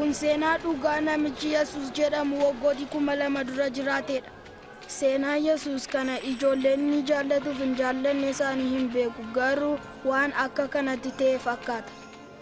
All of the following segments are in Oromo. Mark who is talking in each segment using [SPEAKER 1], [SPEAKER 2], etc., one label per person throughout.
[SPEAKER 1] kun seenaa dhugaa namichi yesus jedhamu waggooti kuma lama dura jiraatedha seenaa yesus kana ijoolleen ni jaallatuuf hin jaallanne isaanii hin beeku garuu waan akka kanatti ta'e fakkaata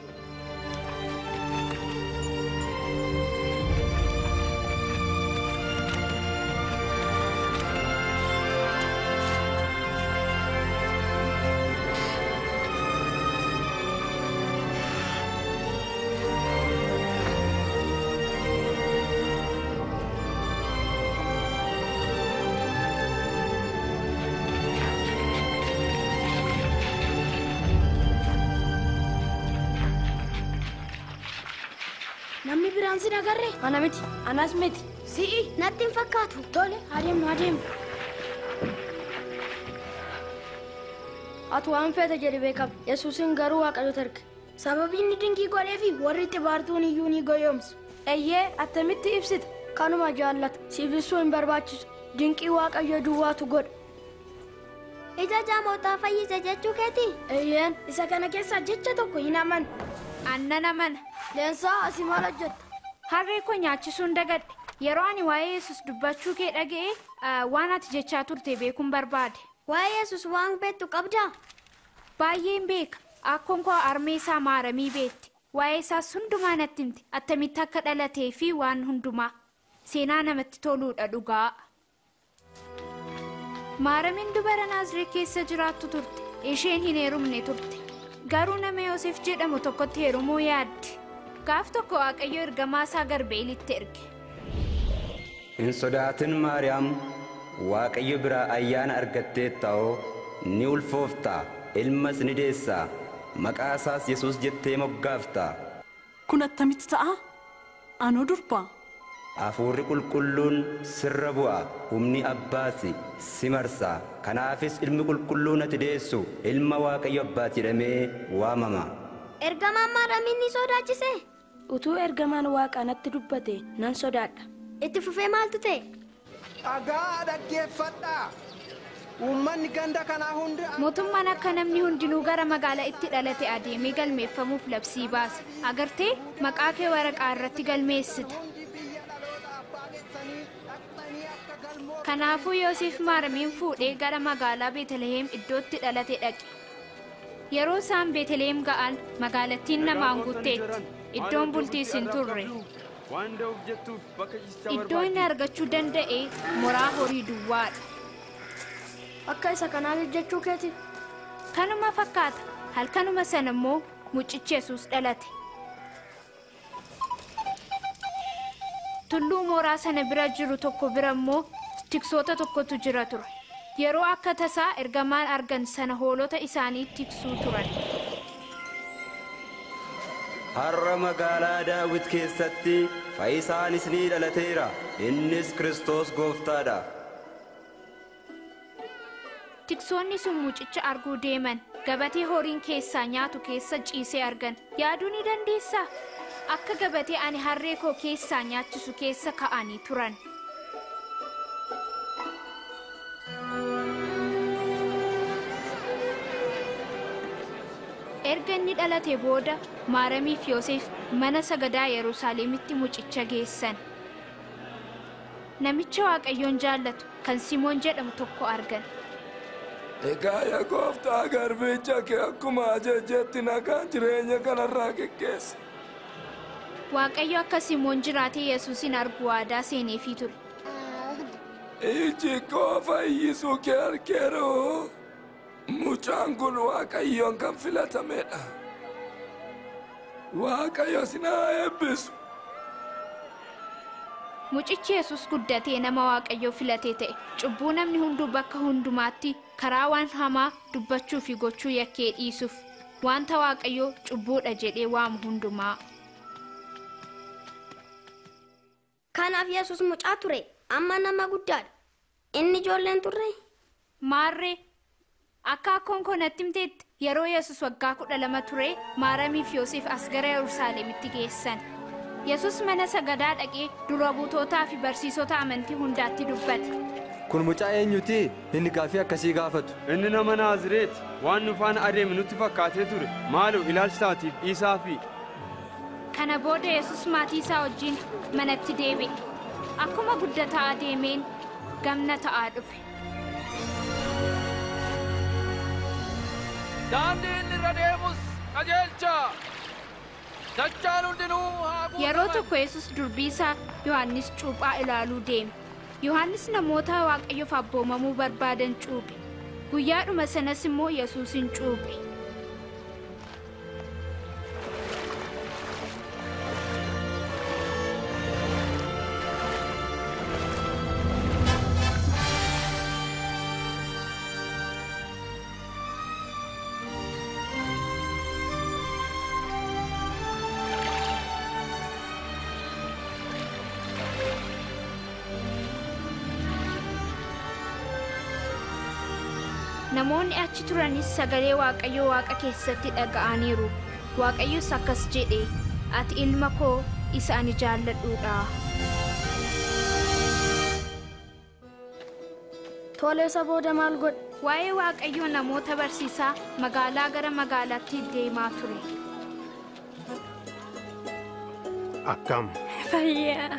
[SPEAKER 1] namni biraan sin agarre
[SPEAKER 2] Ana miti, anas miti.
[SPEAKER 1] si'i natti hin fakkaatu tole adeemnu adeemnu
[SPEAKER 2] Ati waan feete jedhi beekama. Yesuusin garuu waaqayyotu erge.
[SPEAKER 1] sababii inni dinqii godhee fi warri itti baartuun iyyuu ni goyoomsu
[SPEAKER 2] Eeyyee attamitti ibsita? Kanuma jaallata. Siif ibsuu hin barbaachisu. Dinqii waaqayyo duwwaatu godha.
[SPEAKER 3] Ija jaamotaa fayyise jechuu keeti?
[SPEAKER 2] Eeyyeen.
[SPEAKER 1] isa kana keessaa jecha tokko hin amanu
[SPEAKER 4] Aannan amana.
[SPEAKER 2] Leensaa asii maal hojjetta?
[SPEAKER 4] Harree koo nyaachisuun dagadhe. Yeroo ani waa'ee yesus dubbachuu kee dhaga'e ah, waan ati jechaa turte beekuun barbaade.
[SPEAKER 3] Waa'ee Yesus waan beektu qabdaa?
[SPEAKER 4] Baay'een beeka. Akkoon koo armee isaa maaramii beetti. Waa'ee isaas hundumaa natti himti. Attamitti akka dhalatee fi waan hundumaa. Seenaa namatti toluudha dhugaa. Maaramiin dubara Naaziree keessa jiraattu turte. Isheen hin heerumne turte. Garuu nama Yoosef jedhamu tokkotti heerumuu yaadde. Gaaf tokko Waaqayyo ergamaa isaa Garbeelitti erge.
[SPEAKER 5] hin sodaatin maariyaam waaqayyo biraa ayyaana argatteetta'oo ni ulfoofta ilmas ni deessaa maqaa isaas yesus jettee moggaafta
[SPEAKER 6] Kun attamitti ta'a? Anoo durbaa?
[SPEAKER 5] hafuurri qulqulluun sirra bu'a humni abbaasi si marsa kanaafis ilmi qulqulluun ati deessu ilma waaqayyo abbaati jedhamee waamama
[SPEAKER 3] Ergamaan maaramiin ni sodaachise?
[SPEAKER 2] Utuu ergamaan waaqaa natti dubbate nan sodaadha.
[SPEAKER 3] Itti fufee maaltu ta'e?
[SPEAKER 7] dhagaa dhaggeeffadhaa uummanni ganda kanaa hundi
[SPEAKER 4] Mootummaan akka namni hundinuu gara magaalaa itti dhalate adeemee galmeeffamuuf labsii baase. Agartee maqaa kee waraqaa irratti galmeessita. Kanaafuu Yoosef Maaramiin fuudhee gara magaalaa Beetlehem iddootti dhalate dhaqe. Yeroo isaan Beetlehem ga'an magaalattiin namaan guutteetti. Iddoon bultiis hin turre.
[SPEAKER 8] Waan da'uuf jettuuf bakka ciisichaa
[SPEAKER 4] Iddoo inni argachuu danda'e moraa horii duwwaadha.
[SPEAKER 2] Akka isa kanaaf jechuu keeti?
[SPEAKER 4] Kanuma fakkaata. Halkanuma sana immoo mucichi Yesuus dhalate. Tulluu mooraa sana bira jiru tokko bira immoo tiksoota tokkotu jira ture. Yeroo akka tasaa ergamaan argan sana hoolota isaanii tiksuu turan.
[SPEAKER 5] har'a magaalaa daawit keessatti fayyisaanis ni dhalateera innis kristos gooftaadha
[SPEAKER 4] Tiksoonni sun mucicha arguu deeman gabatee horiin keessaa nyaatu keessa ciisee argan. Yaaduu ni dandeessaa? Akka gabatee ani harree koo keessaa nyaachisu keessa ka'anii turan. Erga inni dhalate booda Maaramii fi Yoosef mana sagadaa Yerusaalemitti mucicha geessan. Namicha Waaqayyoon jaallatu kan Simoon jedhamu tokko argan.
[SPEAKER 9] Egaa yaa gooftaa garbicha kee akkuma ajajjetti nagaan jireenya kanarraa geggeessa.
[SPEAKER 4] Waaqayyo akka Simoon jiraatee Yesuusin argu waadaa seeneefii ture.
[SPEAKER 9] Iji koo fayyisuu kee argeeroo. Mucaan kun waaqayyoon kan filatamedha. Waaqayyo sinaa eebbisu.
[SPEAKER 4] Mucichi Yesuus guddatee nama Waaqayyoo filatee ta'e. Cubbuu namni hunduu bakka hundumaatti karaa waan hamaa dubbachuu fi gochuu yakkee dhiisuuf wanta Waaqayyoo cubbuudha jedhee waamu hundumaa.
[SPEAKER 3] Kanaaf Yesus mucaa ture. Amma nama guddaadha. Inni ijoolleen turre?
[SPEAKER 4] Maarree akka akkoon koo natti himteetti yeroo Yesuus waggaa kudha lama ture Maaramii fi Yoosef as gara Yerusaalemitti geessan. Yesuus mana sagadaa dhaqee dura buutootaa fi barsiisota amantii hundaatti dubbate.
[SPEAKER 10] Kun mucaa eenyuti? Inni gaaffii akkasii gaafatu.
[SPEAKER 8] Inni nama Naazireeti. Waan nu faana adeeme nutti fakkaatee ture. Maaloo ilaalchisaatiif dhiisaa fi
[SPEAKER 4] kana booda yesus maatii isaa wajjin manatti deebi'e akkuma guddataa adeemeen gamna ta'aa dhufe
[SPEAKER 11] daandii inni irra deemus qajeelcha dachaan hundinuu haa
[SPEAKER 4] yeroo tokko yesus durbii isaa yohannis cuuphaa ilaaluu deeme yohannis namoota waaqayyoof abboomamuu barbaadan cuuphe guyyaadhuma sanas immoo yesuusin cuuphe namoonni achi turanis sagalee waaqayyoo waaqa keessatti dhaga'aniiru waaqayyos akkas jedhe ati ilma koo isa ani jaalladhuudha
[SPEAKER 2] Tole isa booda maal godhe?
[SPEAKER 4] waa'ee waaqayyoo namoota barsiisaa magaalaa gara magaalaatti deemaa ture
[SPEAKER 12] Akkam.
[SPEAKER 2] Fayyaa.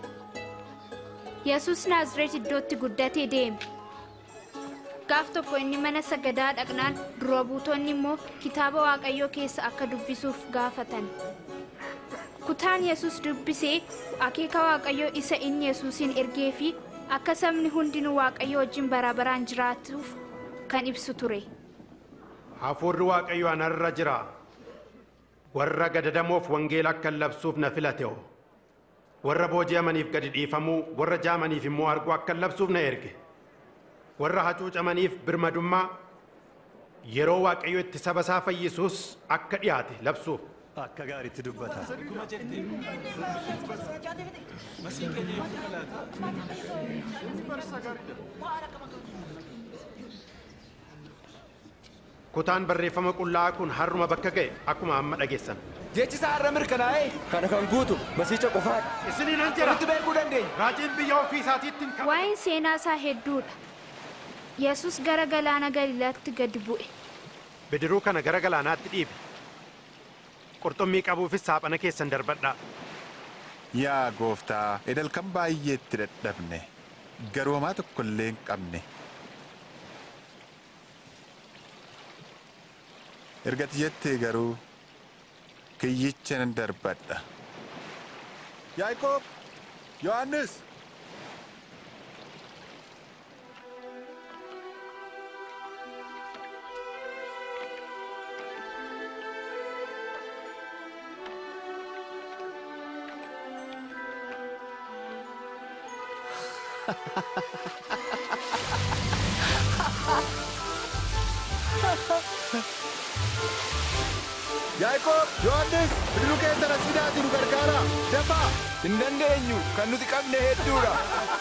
[SPEAKER 4] yesus naazreet iddootti guddatee deeme gaaf tokko inni mana sagadaa dhaqnaan dura buutonni immoo kitaaba waaqayyoo keessa akka dubbisuuf gaafatan kutaan yesus dubbisee akeeka waaqayyoo isa inni yesuusin ergee fi akka sabni hundinuu waaqayyo wajjin bara baraan jiraatuuf kan ibsu ture
[SPEAKER 12] Hafuurri Waaqayyo anarra jira. Warra gadadamoof wangeela akka labsuuf na filate o. Warra booji'amaniif gadi dhiifamuu, warra jaamaniif immoo arguu akka labsuuf na erge. Warra hacuucamaniif birmadummaa, yeroo Waaqayyo itti saba isaa fayyisuus akka dhiyaate labsuuf.
[SPEAKER 10] Akka gaariitti dubbata.
[SPEAKER 12] Kutaan barreeffama qullaa'aa kun har'uma bakka ga'e akkuma amma dhageessan.
[SPEAKER 10] Jechi isaa har'a mirkanaa'ee kana kan guutu masiicha qofaadha.
[SPEAKER 12] Isinii nan jira.
[SPEAKER 10] Itti beekuu dandeenya.
[SPEAKER 12] Raajiin biyya ofii isaatiitti hin
[SPEAKER 4] waa'een seenaa isaa hedduudha yesus gara galaana galiilaatti gadi bu'e
[SPEAKER 12] Bidiruu kana gara galaanaatti dhiibe. Qurxummii qabuufis saaphana keessan darbadhaa.
[SPEAKER 13] Yaa gooftaa, edalkan baay'eetti dadhabne, garuu homaa tokko illee hin qabne. Ergati jettee garuu kiyyicha nan darbadha. Yaaqoob, Yohaannis,
[SPEAKER 10] Yaaqoob, Yohaannis, bidiruu keessan as fidaatii nu gargaara. Dafaa! Hin dandeenyu, kan nuti qabne hedduudha.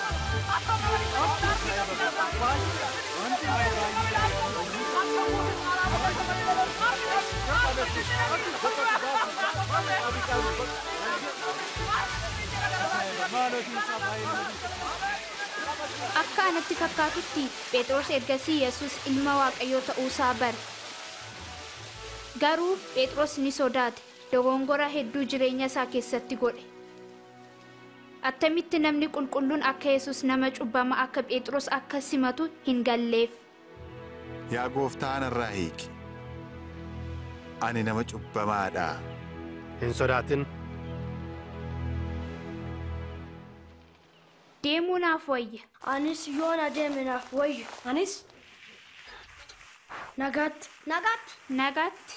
[SPEAKER 4] akka anatti fakkaatutti phexros ergasii yesus ilma waaqayyoo ta'uusaa bare garuu phexros ni sodaate dogongora hedduu jireenya isaa keessatti godhe attamitti namni qulqulluun akka yesus nama cubbama akka phexros akka simatu hin galleef
[SPEAKER 13] yaa gooftaa narraa hiiki. Ani nama cubbamaadha.
[SPEAKER 12] Hin sodaatin.
[SPEAKER 4] deemuu naaf wayya
[SPEAKER 2] Anis yoon adeeme naaf wayyu. Anis nagaatti.
[SPEAKER 3] Nagaatti.
[SPEAKER 4] nagaatti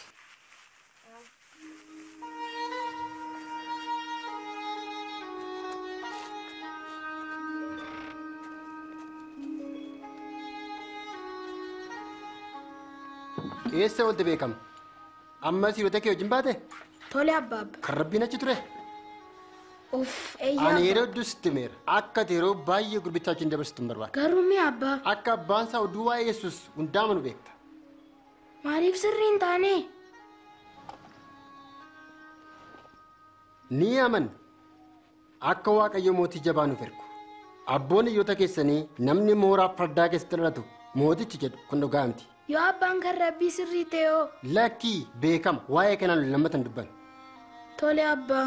[SPEAKER 14] Eessa wanti beekama? Ammas hiriyoota kee wajjin baate?
[SPEAKER 1] Tole abbaabba.
[SPEAKER 14] Kan rabbiin achi ture?
[SPEAKER 1] Uff
[SPEAKER 14] Ani
[SPEAKER 1] eeyyaa.
[SPEAKER 14] yeroo hedduu sitti himeera. Akka ati yeroo baay'ee gurbicha wajjin dabarsitu hin barbaadu.
[SPEAKER 1] Garuu mi abbaa
[SPEAKER 14] Akka abbaan isaa oduu waa'ee Yesuus hundaa manu beekta.
[SPEAKER 1] maaliif sirrii hin taane?
[SPEAKER 14] Ni aman. Akka Waaqayyo mootii jabaa nuuf ergu. Abboon hiriyoota keessanii namni mooraa fardaa keessatti dhalatu mootichi jedhu kun dhugaa miti.
[SPEAKER 1] Yoo abbaan kan rabbii sirrii ta'e hoo?
[SPEAKER 14] Lakkii beekama waa'ee kanaan lammatan dubban.
[SPEAKER 1] Tole abbaa.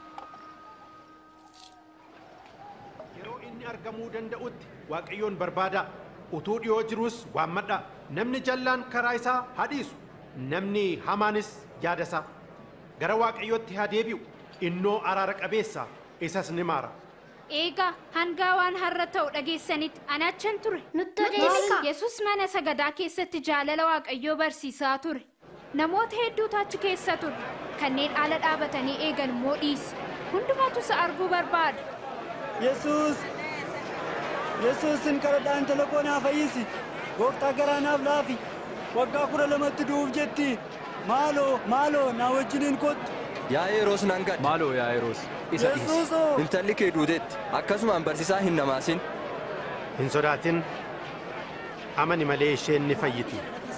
[SPEAKER 12] Yeroo inni argamuu danda'utti Waaqayyoon barbaada. Utuu dhiyoo jirus waammadha. Namni jallaan karaa isaa haa dhiisu. Namni hamaanis yaada isaa. Gara Waaqayyootti haa deebi'u. Innoo araara qabeessa isas ni maara.
[SPEAKER 4] Eegaa hangaa waan har'a ta'u dhageessanitti ani achan ture.
[SPEAKER 3] Nutti odeessi.
[SPEAKER 4] Yesus mana sagadaa keessatti jaalala Waaqayyoo barsiisaa ture. Namoota hedduutu achi keessa ture. Kanneen ala dhaabatanii eegan immoo dhiise. Hundumatu isa arguu barbaada.
[SPEAKER 15] Yesuus! Yesuusin kadhadhaa intala koo naa fayyisi. Gooftaa garaa naaf laafi. Waggaa kudha lamatti du'uuf jetti. Maaloo maaloo naa wajjiniin kottu.
[SPEAKER 16] Yaa Yeroos nan gadda. Maaloo yaa Yeroos. Isa dhiisi.
[SPEAKER 15] Yesuusoo!
[SPEAKER 16] Intalli kee duuteetti. Akkasumaan barsiisaa hin namaasin.
[SPEAKER 12] Hin sodaatin. Amani malee isheen ni fayyiti.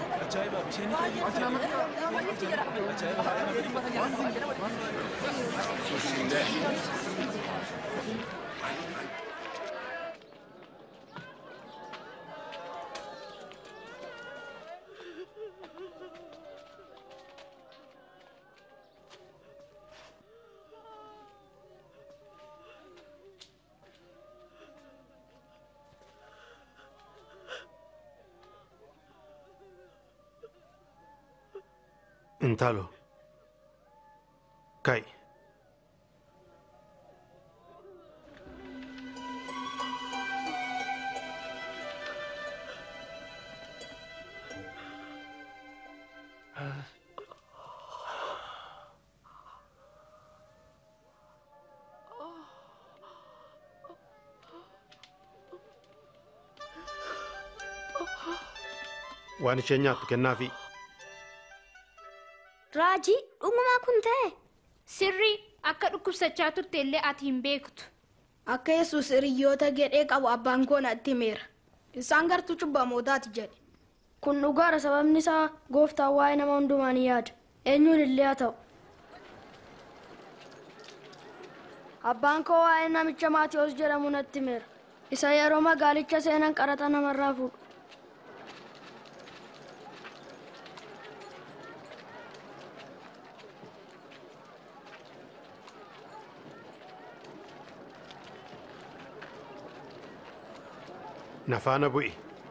[SPEAKER 12] Intalo. Kai. Waan isheen nyaattu kennaafi.
[SPEAKER 3] Raajii dhugumaa kun ta'e.
[SPEAKER 4] Sirrii akka dhukkubsachaa turte illee ati hin beektu.
[SPEAKER 1] Akka Yesuus hiriyoota gedhee qabu abbaan koo natti himeera. Isaan gartuu cubbamootaati jedhe.
[SPEAKER 2] Kun dhugaadha sababni isaa gooftaan waa'ee nama hundumaa ni yaada. Eenyuun illee haa ta'u. Abbaan koo waa'ee namicha Maatiyoos jedhamu natti himeera. Isa yeroo magaalicha seenan qaraxa namarraa fuudhu.
[SPEAKER 12] Na faana bu'i.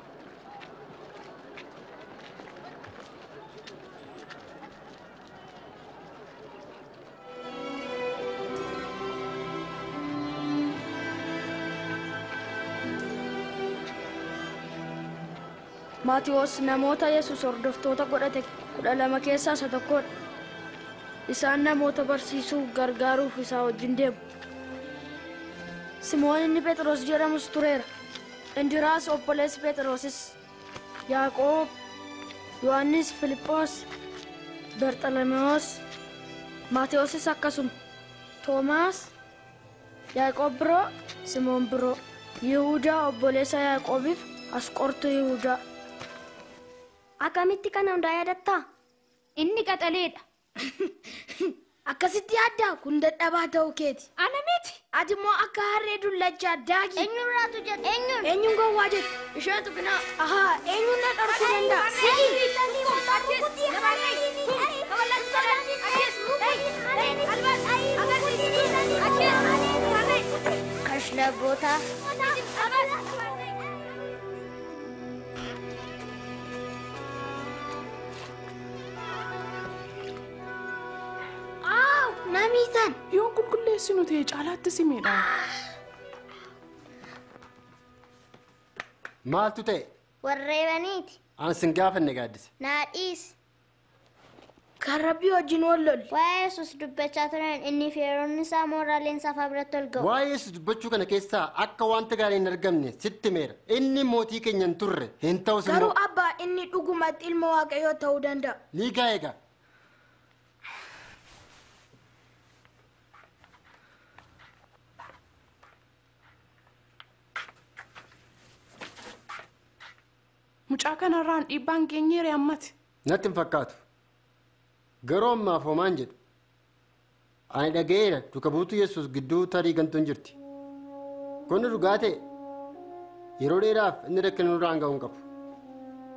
[SPEAKER 2] Maatiyoos namoota Yesuus hordoftoota godhate kudha lama keessaa isa tokkodha. Isaan namoota barsiisuu gargaaruuf isaa wajjin deemu. Simoon inni Phexros jedhamus tureera. Indiraas obboleessi Phexrosis, Yaaqoob, Yohannis Filiphoos, Barxalamewoos, Maatiyoosis akkasuma, Toomaas, Yaaqoob biroo, Simoon biroo, Yihuudaa obboleessa Yaaqoobiif Asqortuu Yihuudaa.
[SPEAKER 3] Akkamitti kana hundaa yaadattaa?
[SPEAKER 4] Inni qaxaleedha.
[SPEAKER 1] Akkasitti yaaddaa kun dadhabaa ta'uu keeti.
[SPEAKER 4] Ana miti.
[SPEAKER 1] Ati immoo akka harree dullachaa daagi.
[SPEAKER 3] Eenyuun raatu jedhe? Eenyuun?
[SPEAKER 1] Eenyuun gowwaa jedhe?
[SPEAKER 2] Isheetu binaa.
[SPEAKER 1] Ahaa, eenyuun na dhorkuu danda'a?
[SPEAKER 3] Kashlagoota.
[SPEAKER 1] Aaw, namiisan.
[SPEAKER 6] Yoon qulqulleessinu ta'e caalaatti simeedha.
[SPEAKER 14] Maaltu ta'e?
[SPEAKER 3] Warreebaniiti.
[SPEAKER 14] Aan sin gaafanne gaaddise.
[SPEAKER 3] Naadhiis.
[SPEAKER 1] Kan rabbii wajjin wal lolli.
[SPEAKER 3] Waa'ee Yesuus dubbachaa turan inni fi yeroonni isaa mooraaleen safaa biratti ol ga'u.
[SPEAKER 14] Waa'ee Yesuus dubbachuu kana keessaa akka wanta gaarii hin argamne sitti meera. Inni mootii keenya hin turre hin ta'us
[SPEAKER 1] Garuu
[SPEAKER 14] immoo
[SPEAKER 1] abbaa inni dhugumatti ilma waaqayyoo ta'uu danda'a.
[SPEAKER 14] liigaa eega.
[SPEAKER 6] Mucaa kanarraan dhiibbaan keenyeere ammati.
[SPEAKER 14] Natti hin fakkaatu. Garuu ammaaf homaan jedhu. Ani dhaga'eera duka buutuu Yesuus gidduu tarii gantuun jirti. Kun dhugaa ta'e yeroo dheeraaf inni rakkina nurraan ga'uu hin qabu.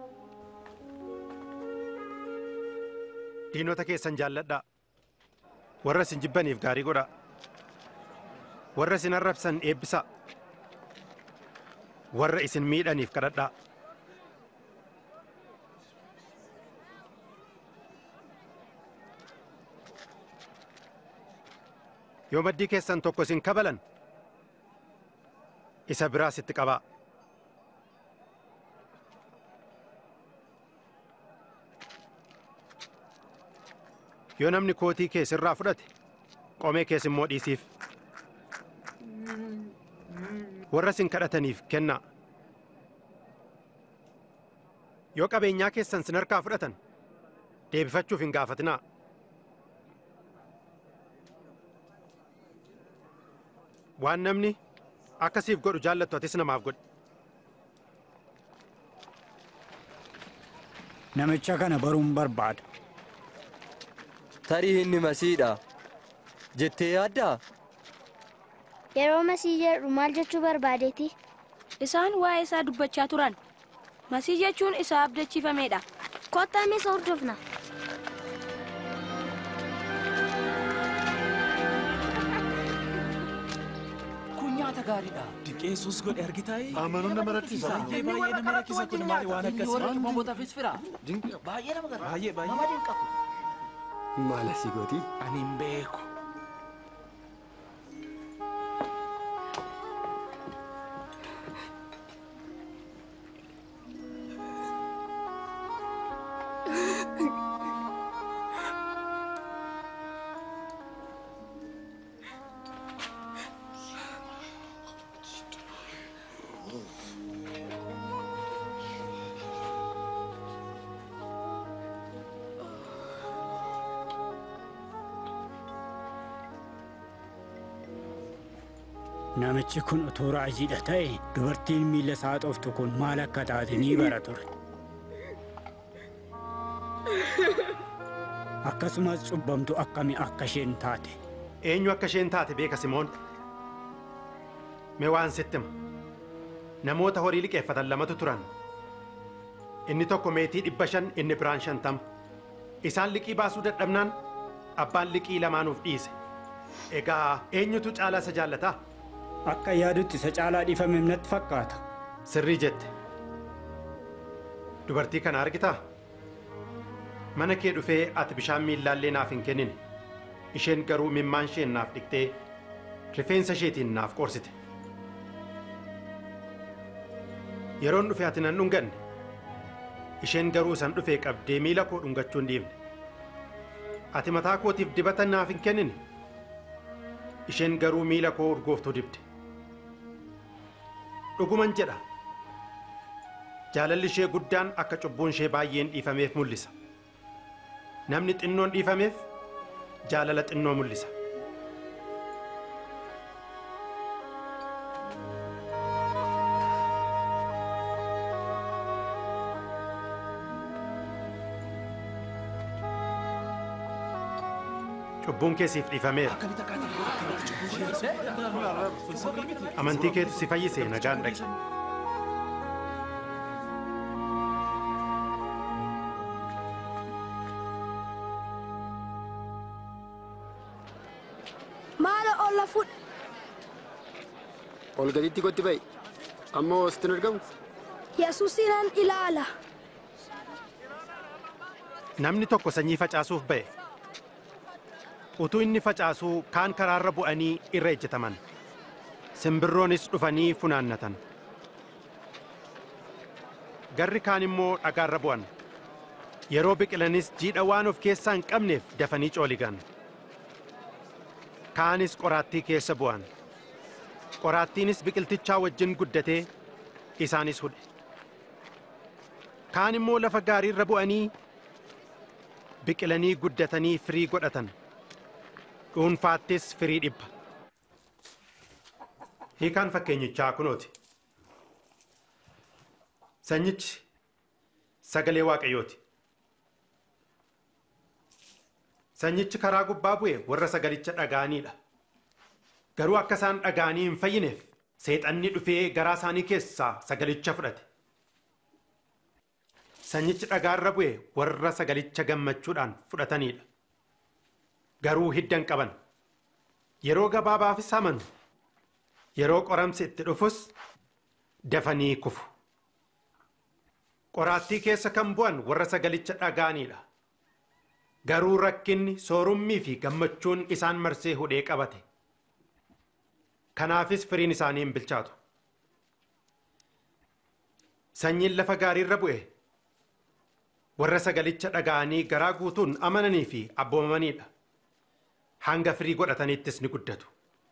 [SPEAKER 12] Diinota keessan jaalladhaa. warra isin jibbaniif gaarii godhaa warra isin arrabsan eebbisaa warra isin miidhaniif kadhadhaa yoo maddii keessan tokko isin kabalan isa biraas itti qabaa yoo namni kootii kee sirraa fudhate qomee kees immoo dhiisiif warra isin kadhataniif kennaa yoo qabeenyaa keessan sin harkaa fudhatan deebifachuuf hin gaafatinaa waan namni akkasiif godhu jaallattu atis namaaf godhi
[SPEAKER 17] Namicha kana baruun barbaada.
[SPEAKER 16] Tarii inni masiidha. Jettee yaaddaa?
[SPEAKER 3] Yeroo masii jedhu maal jechuu barbaadeeti?
[SPEAKER 2] Isaan waa'ee isaa dubbachaa turan. Masii jechuun isaa abdachiifameedha.
[SPEAKER 3] Kottaa isa hordofna.
[SPEAKER 18] Kun nyaata gaariidha. Diqeessuus godhe argitaayi.
[SPEAKER 10] Amanuun nama rakkisa.
[SPEAKER 18] Baay'ee baay'ee nama rakkisa kun maali waan akkasii.
[SPEAKER 10] Warra
[SPEAKER 18] cubbamootaafis fira. Baay'ee nama gara. Baay'ee baay'ee. Nama dinqa.
[SPEAKER 14] Maal asii gooti?
[SPEAKER 18] Ani hin beeku.
[SPEAKER 17] Namichi kun utuu raajiidha ta'e dubartiin miila isaa xoftu kun maal akka taate ni bara ture. Akkasumas cubbamtu akkami akka isheen taate.
[SPEAKER 12] eenyu akka isheen taate beeka simoon mee waan sitti hima namoota horii liqeeffatan lamatu turan inni tokko meetii dhibba shan inni biraan shantama isaan liqii baasuu dadhabnaan abbaan liqii lamaanuuf dhiise egaa eenyutu caalaa isa jaallataa
[SPEAKER 17] Akka yaadutti isa caalaa dhiifame natti fakkaata.
[SPEAKER 12] sirrii jette dubartii kana argitaa mana kee dhufee ati bishaan miillaallee naaf hin kennine isheen garuu mimmaan isheen naaf dhiqxee rifeensa isheetiin naaf qorsite yeroon dhufe ati nan dhunganne isheen garuu isan dhufee qabdee miila koo dhungachuu hin dhiifne ati mataa kootiif dibata naaf hin kennine isheen garuu miila koo urgooftuu dibde dhuguman jedha jaalalli ishee guddaan akka cubbuun ishee baay'een dhiifameef mul'isa namni xinnoon dhiifameef jaalala xinnoo mul'isa cubbuun kee siif dhiifameera amantii keetu si fayyise nagaan dhaqi
[SPEAKER 2] Maala olla fudh.
[SPEAKER 14] Ol gaditti kotti ba'i. Ammoo sitti hin argamu.
[SPEAKER 2] Yesuusinan ilaala.
[SPEAKER 12] namni tokko sanyii facaasuuf ba'e utuu inni facaasuu kaan karaarra bu'anii irra ejjetaman simbirroonis dhufanii funaannatan garri kaan immoo dhagaarra bu'an yeroo biqilanis jiidha waan of keessaa hin qabneef dafanii cooligan kaanis qoraattii keessa bu'an qoraattiinis biqiltichaa wajjin guddatee isaanis hudhe kaan immoo lafa gaariirra bu'anii biqilanii guddatanii firii godhatan dhuunfaattis firii dhibba hiikaan fakkeenyichaa kunooti sanyichi sagalee waaqayyooti sanyichi karaa gubbaa bu'e warra sagalicha dhaga'aniidha garuu akka isaan dhaga'anii hin fayyineef seexanni dhufee garaa isaanii keessaa sagalicha fudhate sanyichi dhagaarra bu'e warra sagalicha gammachuudhaan fudhataniidha garuu hiddan qaban yeroo gabaabaafis amanu yeroo qoramsi itti dhufus dafanii kufu qoraattii keessa kan bu'an warra sagalicha dhaga'anidha garuu rakkinni soorummii fi gammachuun isaan marsee hudhee qabate kanaafis firiin isaanii hin bilchaatu sanyiin lafa gaariirra bu'e warra sagalicha dhaga'anii garaa guutuun amananii fi abboomamanidha hanga firii godhataniittis ni guddatu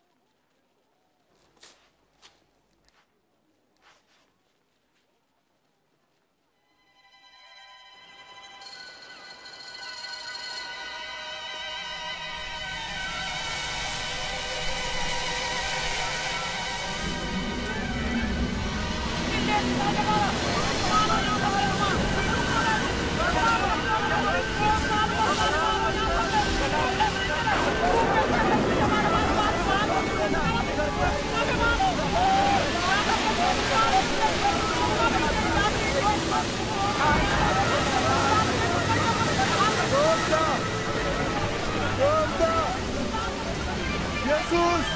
[SPEAKER 10] Yesus!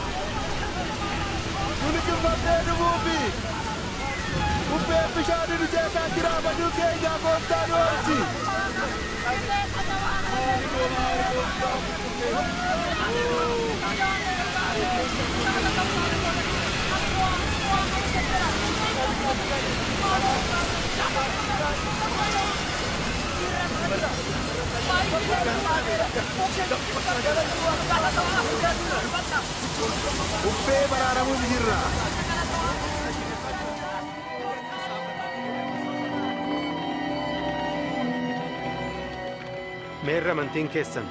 [SPEAKER 10] Nuni kifatee dhufuufi bubbeen bishaanii nu jeesaa jira baduu keenya gooftaa nu oolchi. Bubbee baraaramuuf jirra.
[SPEAKER 12] meerra amantiin keessan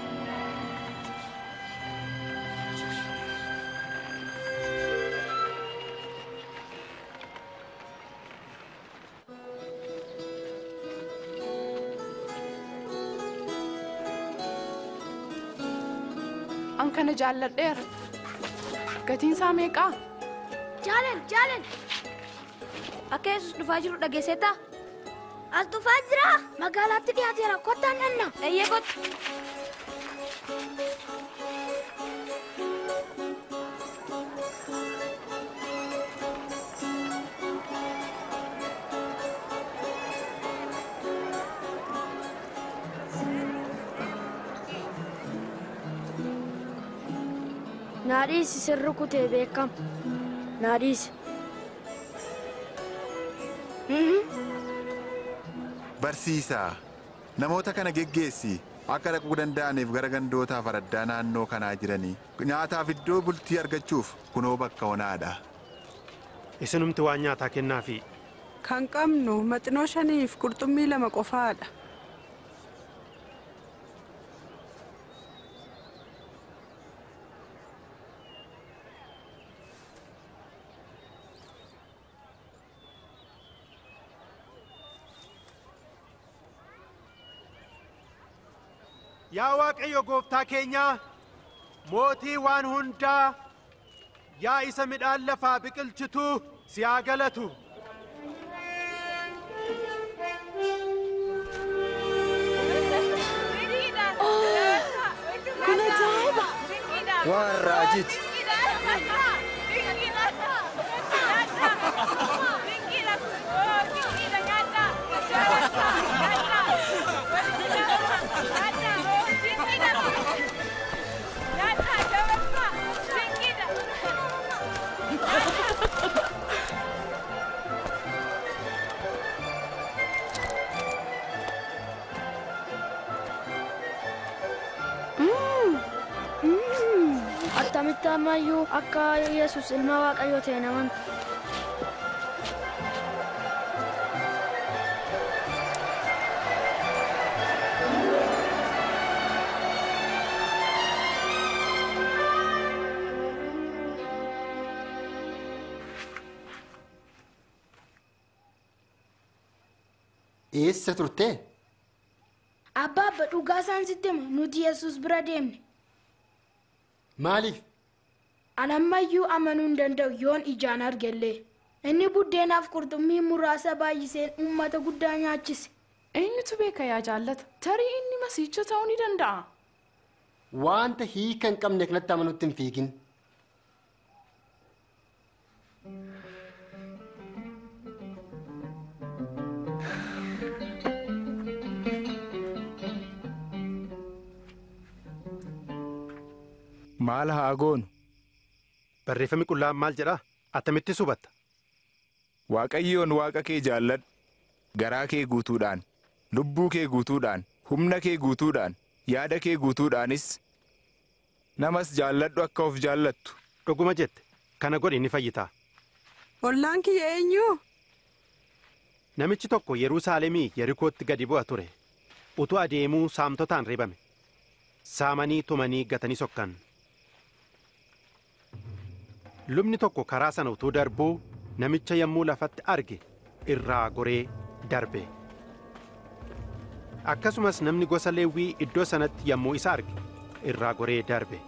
[SPEAKER 19] An kana jaalladheera. Gatiin isaa meeqaa?
[SPEAKER 2] Jaalal, jaalal. Akka Yesus dhufaa jiru dhageesseetaa?
[SPEAKER 3] As dhufaa jira.
[SPEAKER 2] Magaalaatti dhiyaateera. Kottaan dhanna. Eeyyee kottu. Naadhiisi sirri kutee beekam. Naadhiisi.
[SPEAKER 13] Barsiisaa, namoota kana geggeessi akka dhaquu danda'aniif gara gandootaa faraddaa naannoo kanaa jiranii nyaataaf iddoo bultii argachuuf kunoo bakka onaadha.
[SPEAKER 12] isinumti waan nyaataa kennaafi
[SPEAKER 19] Kan qabnu maxinoo shaniif qurxummii lama qofaadha.
[SPEAKER 12] yaa waaqayyo gooftaa keenyaa mootii waan hundaa yaa isa midhaan lafaa biqilchituu si haa galatu
[SPEAKER 6] Kun ajaa'iba!
[SPEAKER 16] Waan raajiti.
[SPEAKER 2] Attamitti ammayyuu akka Yesus ilma Waaqayyoo ta'e naman.
[SPEAKER 14] Eessa turtee?
[SPEAKER 1] Abbaa abba dhugaa isaan sitti hima nuti Yesus bira deemne.
[SPEAKER 14] Maaliif?
[SPEAKER 1] An ammayyuu amanuu hin danda'u yoon ijaan argellee. Inni buddeenaaf qurxummii muraasa baay'iseen uummata guddaa nyaachise.
[SPEAKER 19] Eenyutu beeka yaa jaallata? Tarii inni masiicha ta'uu ni danda'a.
[SPEAKER 14] Wanta hiika hin qabne kanatti amanutti hin fiigin.
[SPEAKER 10] Maal haa goonu?
[SPEAKER 12] Barreeffamni qullaan maal jedha? Attamitti hubatta?
[SPEAKER 10] Waaqayyoon waaqa kee jaalladhu. Garaa kee guutuudhaan, lubbuu kee guutuudhaan, humna kee guutuudhaan, yaada kee guutuudhaanis namas jaalladhu akka of jaallattu.
[SPEAKER 12] Dhuguma jette kana godhi ni fayyitaa.
[SPEAKER 19] Ollaan kiyya eenyu?
[SPEAKER 12] Namichi tokko Yerusaalemii Yerikootti gadi bu'a ture. Utuu adeemuu saamtotaan reebame. Saamanii tumanii gatanii sokkan. Lubni tokko karaa sana utuu darbuu namicha yommuu lafatti arge irraa goree darbe. Akkasumas namni gosa Leewwii iddoo sanatti yommuu isa arge irraa goree darbe.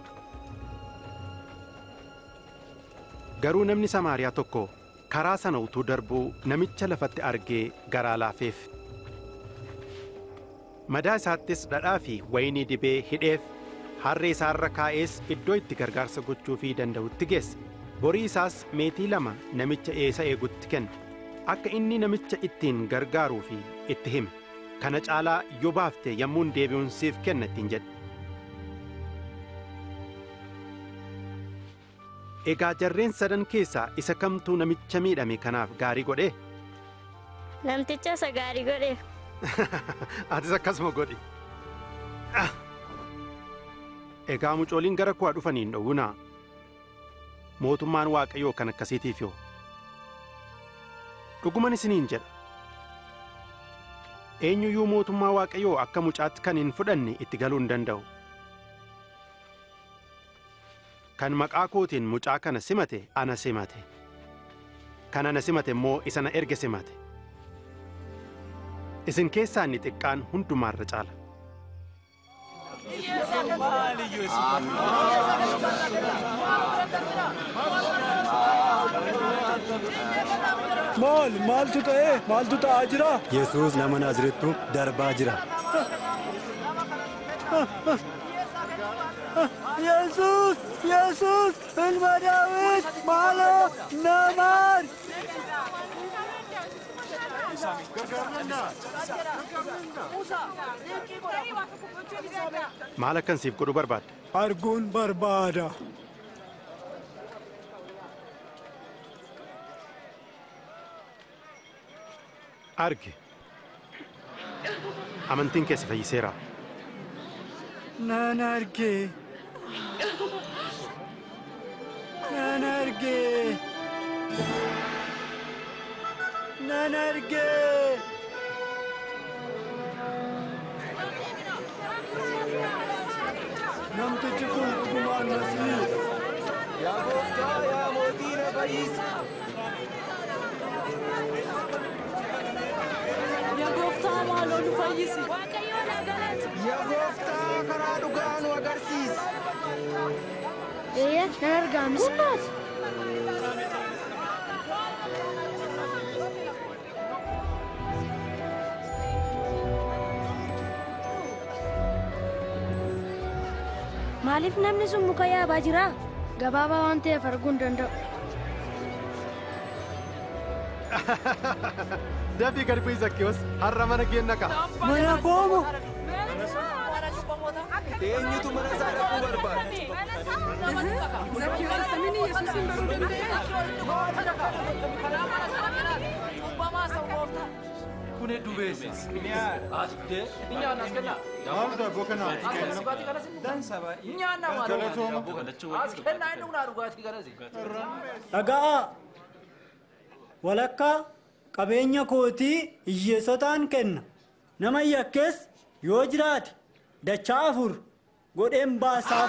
[SPEAKER 12] Garuu namni Samaariyaa tokko karaa sana utuu darbuu namicha lafatti argee garaa laafeef. Madaa isaattis dhadhaa fi wayinii dibee hidheef harree isaarra kaa'ees iddoo itti gargaarsa gochuufii danda'utti geesse. Borii isaas meetii lama namicha eessa eegutti kenne. Akka inni namicha ittiin gargaaruu fi itti hime. Kana caalaa yoo baafte yommuun deebi'uun siif kenna ittiin jedhe. Egaa jarreen sadan keessaa isa kamtuu namicha miidhame kanaaf gaarii godhe?
[SPEAKER 3] Namticha isa gaarii godhe.
[SPEAKER 12] Atis akkasuma godhi. Egaa mucooliin gara koo dhufaniin dhowwunaa. Mootummaan Waaqayyoo kan akkasiitiif yoo. Dhuguman isiniin jedha. Eenyuyyuu mootummaa Waaqayyoo akka mucaatti kan hin fudhanne itti galuu hin danda'u. Kan maqaa kootiin mucaa kana simate ana simate. Kan ana simate immoo isa na erge simate. Isin keessaa inni xiqqaan hundumaarra caala.
[SPEAKER 15] Maal maaltu ta'ee maaltu ta'aa jira?
[SPEAKER 20] Yesuus nama Naazreettu darbaa jira.
[SPEAKER 15] Yesuus Yesuus ilma Daawit maaloo namaar.
[SPEAKER 12] Maal akkan siif godhu barbaadda?
[SPEAKER 17] Arguun barbaada.
[SPEAKER 12] Argi. Amantiin kee si fayyiseera.
[SPEAKER 15] Nan arge. Nan arge. Nan arge. Namtichi kun dhugumaan Masiih.
[SPEAKER 7] Yaa gooftaa yaa mootii na fayyisi.
[SPEAKER 19] Yaa gooftaa maaloo nu fayyisi.
[SPEAKER 7] Yaa gooftaa karaa dhugaa nu agarsiisi.
[SPEAKER 2] Eeyya nan argaa misirraati. Maaliif namni sun muka yaabaa jira? Gabaabaa waan ta'eef arguu hin danda'u.
[SPEAKER 12] Dafii gadi bu'ii Zakkiyoos har'a mana kee naqa.
[SPEAKER 15] Mana koomo.
[SPEAKER 7] Eenyutu mana isaa dhaquu barbaada?
[SPEAKER 19] Zakkiyoos akkamiin Yesuusin baruu danda'e?
[SPEAKER 11] Kun hedduu beessa. Asitee nyaanna as kennaa.
[SPEAKER 10] Maal daabboo kanaa ati kenna?
[SPEAKER 11] Dhugaatii kanas nyaanna maal as kennaa inni dhugna dhugaatii kanas.
[SPEAKER 15] Dhaga'a. Walakkaa qabeenya kootii hiyyeessotaan kenna. Nama yakkees yoo jiraate dachaa afur godheen baasaaf.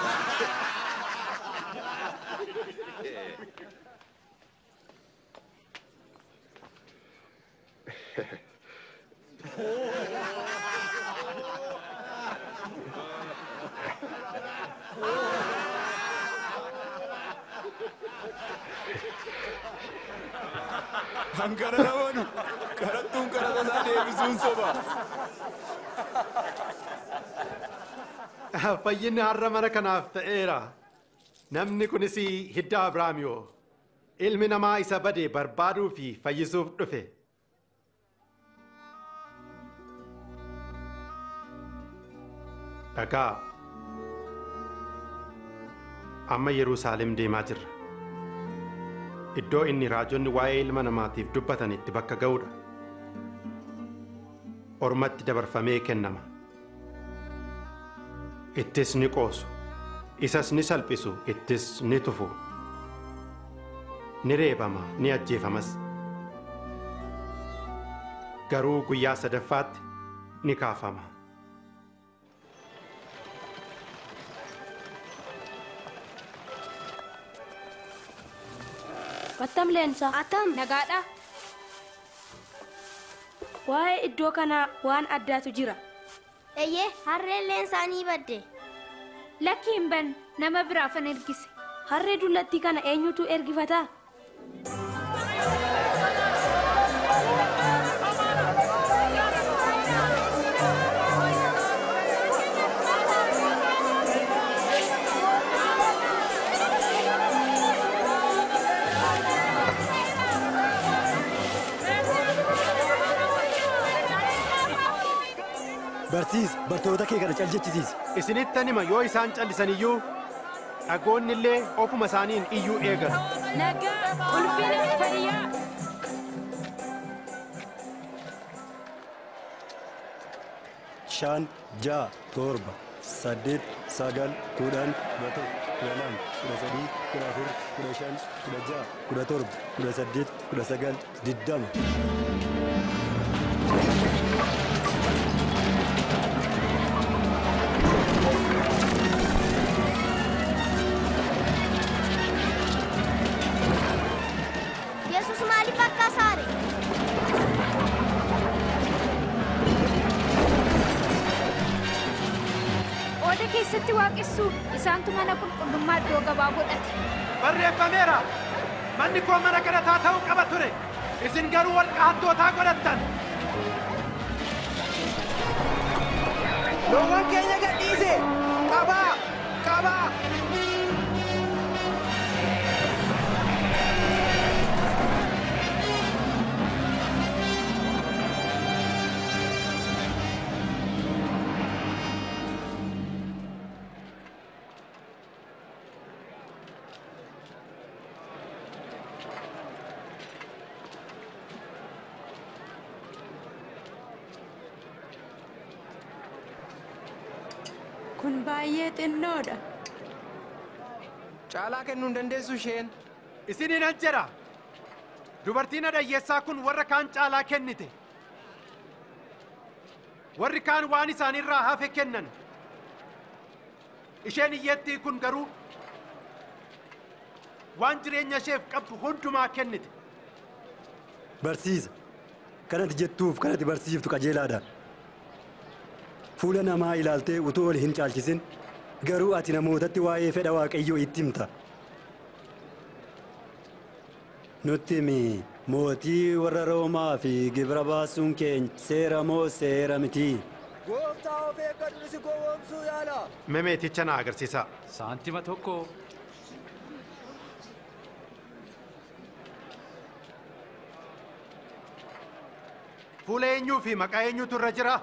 [SPEAKER 10] Hankara namoonni qarattuun qarata isaa deebisuun soba.
[SPEAKER 12] Fayyinni har'a mana kanaaf ta'eera. Namni kunis hidda Abrahaamiyoo. Ilmi namaa isa bade barbaaduu fi fayyisuuf dhufe. Dhagaa. Amma Yerusaalem deemaa jirra. Iddoo inni raajonni waa'ee ilma namaatiif dubbatan itti bakka ga'udha. Ormatti dabarfamee kennama. Ittis ni qoosu. Isas ni salphisu. Ittis ni tufu. Ni reebama. Ni ajjeefamas. Garuu guyyaa sadaffaatti ni kaafama.
[SPEAKER 2] Attam leensaa.
[SPEAKER 3] Attam.
[SPEAKER 4] Nagaadha.
[SPEAKER 2] Waa'ee iddoo kanaa waan addaatu jira.
[SPEAKER 3] Eeyyee harreen leensaa ni badde.
[SPEAKER 4] Lakki hin banne nama biraafan ergise.
[SPEAKER 2] Harree dullattii kana eenyutu ergifataa?
[SPEAKER 20] Barsiis bartoota kee kana calchisiisi.
[SPEAKER 12] Isinittan hima yoo isaan callisan iyyuu dhagoonni illee ofuma isaaniin iyyuu eegalu.
[SPEAKER 19] Nagaa ulfina fayyaa.
[SPEAKER 20] Shan, ja'a, torba, saddeet, sagal, kudhan, kudha tokko, kudha lama, kudha sadii, kudha afur, kudha shan, kudha ja'a, kudha torba, kudha saddeet, kudha sagal, diddama.
[SPEAKER 3] Yesus maaliif akka saare?
[SPEAKER 4] Qooda keessatti waaqessuu isaantu mana qulqullummaa iddoo gabaa godhate.
[SPEAKER 12] Barreeffameera. Manni koo mana kadhataa ta'uu qaba ture. Isin garuu holqa hattootaa godhattan.
[SPEAKER 7] Loowwan keenya gadhiise! Qabaa! Qabaa!
[SPEAKER 19] Kun baay'ee xinnoodha.
[SPEAKER 7] Caalaa kennuu hin dandeessu isheen.
[SPEAKER 12] Isiniin jedha. Dubartiin adayyeessaa kun warra kaan caalaa kennite. Warri kaan waan isaanirraa hafe kennan. Isheen hiyyeettii kun garuu waan jireenya isheef qabdu hundumaa kennite.
[SPEAKER 20] Barsiisa. Kanati jettuuf kanati barsiiftu qajeelaadha. Fuula namaa ilaaltee utuu ol hin caalchisin garuu ati namootatti waa'ee fedha waaqayyoo itti himta. Nutti himi mootii warra Roomaa fi gibira baasuun keenya seera moo seera miti?
[SPEAKER 7] Gooftaa of eeggadhu si gowwoomsuu yaala.
[SPEAKER 12] Memeeticha na agarsiisa.
[SPEAKER 18] Saantima tokko.
[SPEAKER 12] Fuula eenyuu fi maqaa eenyuutu irra jira?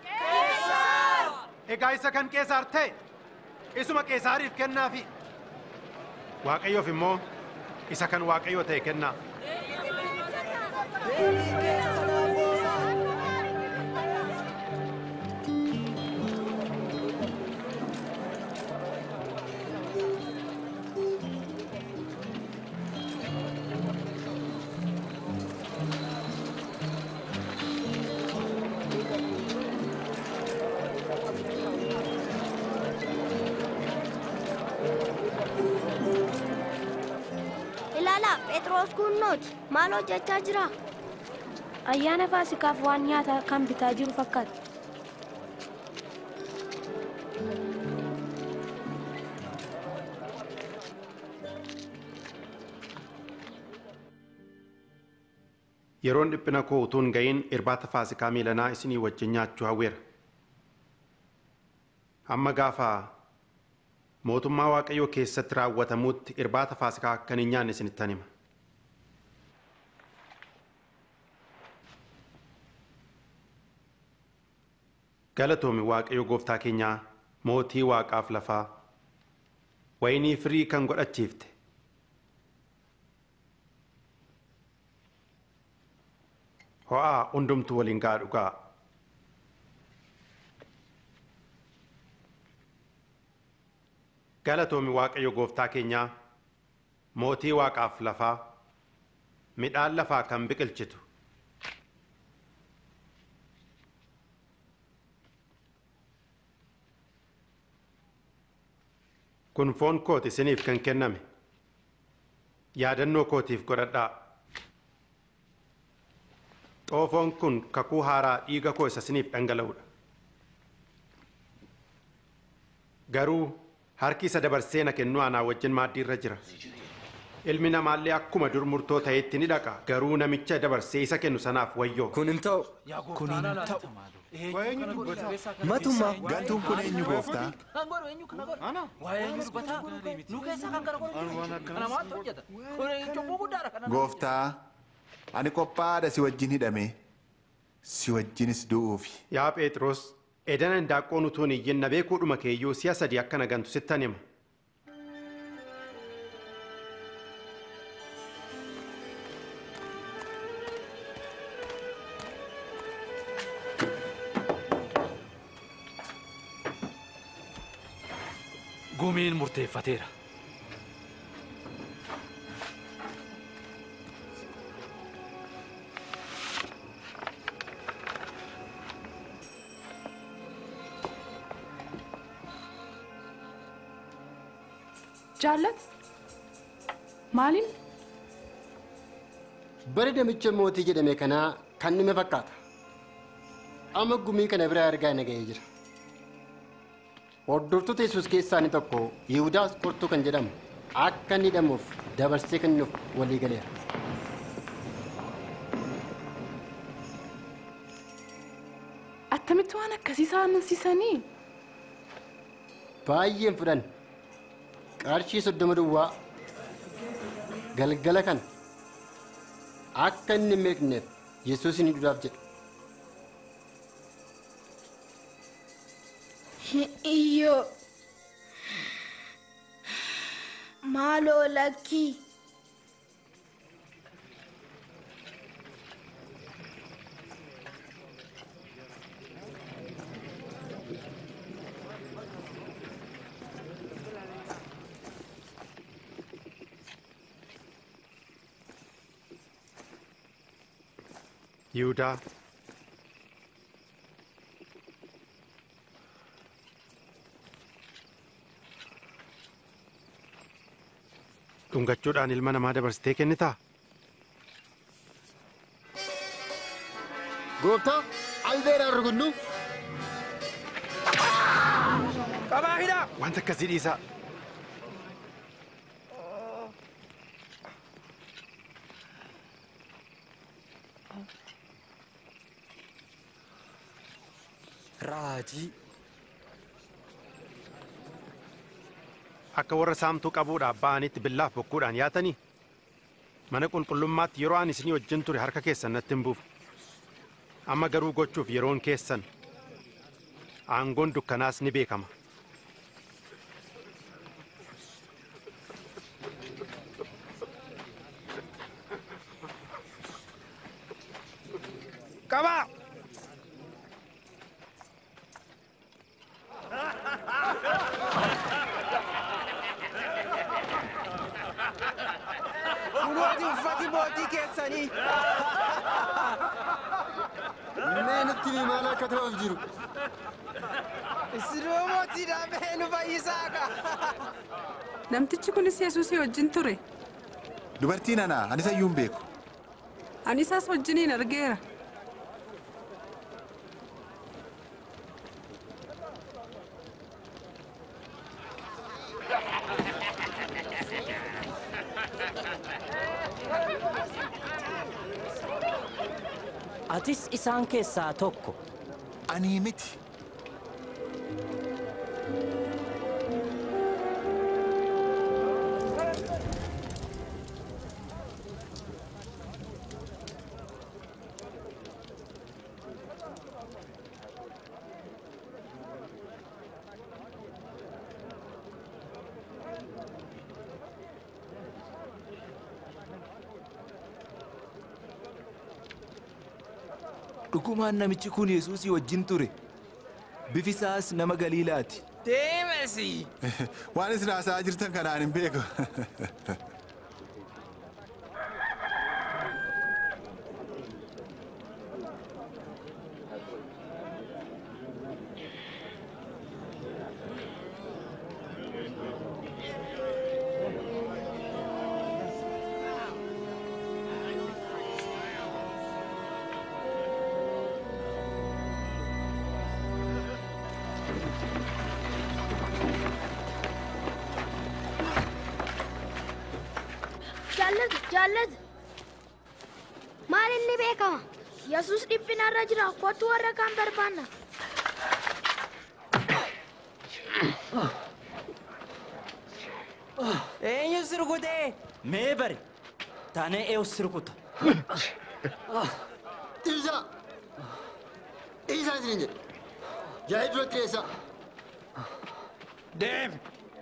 [SPEAKER 12] Egaa isa kan Qeesaar ta'e isuma Qeesaariif kennaafi. Waaqayyoof immoo isa kan Waaqayyoo ta'e kennaa.
[SPEAKER 3] Ilaalaa Phexros kunnooti maal hojjechaa jira?
[SPEAKER 2] Ayyaana Faasikaaf waan nyaataa kan bitaa jiru fakkaata.
[SPEAKER 12] Yeroon dhiphina koo utuu hin ga'iin irbaata faasikaa miilanaa isinii wajjin nyaachuu hawweera. Amma gaafa mootummaa waaqayyoo keessatti raawwatamuutti irbaata faasikaa akka hin nyaanne isinittan hima. Galatoomi waaqayyo gooftaa keenyaa mootii waaqaaf lafaa wayinii firii kan godhachiifte. Ho'aa hundumtuu waliin gaa dhugaa. Galatoomi waaqayyo gooftaa keenyaa mootii waaqaaf lafaa midhaan lafaa kan biqilchitu. Kun foon kooti isiniif kan kenname. Yaadannoo kootiif godhadhaa. Xoofoon kun kakuu haaraa dhiiga koo isa isiniif dhangala'udha. Garuu harki isa dabarsee na kennu anaa wajjin maaddii irra jira. Ilmi namaallee akkuma dur murtoo ta'etti ni dhaqa. Garuu namicha dabarsee isa kennu sanaaf wayyoo.
[SPEAKER 16] Kun hin ta'u.
[SPEAKER 18] Kun hin ta'u.
[SPEAKER 13] Matuma galtuun kun eenyu gooftaa? Gooftaa, ani qophaa'aadha si wajjin hidhame, si wajjinis du'uufi.
[SPEAKER 12] Yaa Phexros, edana indaaqqoon utuu hin iyyin na beekuudhuma keeyyuu si'a sadii akka na gantu sittan hima.
[SPEAKER 18] Gumiin murteeffateera.
[SPEAKER 19] Jaallat maaliin
[SPEAKER 14] Bari namicha mootii jedhame kanaa kan nime fakkaata. Amma gumii kana biraa argaa naga'ee jira. Hordoftoota Yesuus keessaa inni tokko Yihudaas Qortuu kan jedhamu akka inni hidhamuuf dabarsee kennuuf walii galeera.
[SPEAKER 19] attamitti waan akkasii saamsiisanii
[SPEAKER 14] Baay'een fudhan qarshii soddoma duwwaa galgala kana akka inni hin beekneef Yesuus ni duudhaaf jedha.
[SPEAKER 1] Iyyoo maaloo lakkii
[SPEAKER 12] Yihudaa. Dhungachuudhaan ilma namaa dabarsitee kennitaa?
[SPEAKER 14] Gooftaa albeeraan rukunnu.
[SPEAKER 12] Qabaa hidhaa! Wanta akkasii dhiisaa.
[SPEAKER 16] Raajii.
[SPEAKER 12] Akka warra saamtuu qabuudhaaf ba'anitti billaaf bokkuudhaan yaatanii mana qulqullummaatti yeroo ani isinii wajjin ture harka keessan natti hin buufu. Amma garuu gochuuf yeroon keessan aangoon dukkanaas ni beekama. Qabaa!
[SPEAKER 7] Kunooti uffati mootii keessanii.
[SPEAKER 14] Mee nutti himi maal akka ta'uuf jiru.
[SPEAKER 7] Isinoo mootiidha mee nu fayyisaa ka.
[SPEAKER 19] namtichi kunis yesuusii wajjin ture
[SPEAKER 13] Dubartiin anaa anis ayyuu hin beeku.
[SPEAKER 19] ani isas wajjiniin argeera
[SPEAKER 21] Atis isaan keessaa tokko.
[SPEAKER 13] Ani miti.
[SPEAKER 10] dhugumaan namichi kun yesuusii wajjin ture bifisaas nama galiilaati
[SPEAKER 7] Deemesi!
[SPEAKER 13] Waan isin haasa'aa jirtan kanaan hin beeku.
[SPEAKER 1] Jaallatu, jaallatu.
[SPEAKER 3] Maal inni beekama?
[SPEAKER 1] Yesuus dhiphinarra jira. Kottu warra kaan barbaanna.
[SPEAKER 21] Eenyu sirkutee? Mee bari. Taanee eewu sirkuta.
[SPEAKER 14] Dhiisa! Dhiisaa isin jedhe. Jaayii duratti dhiyeessaa.
[SPEAKER 7] Deem!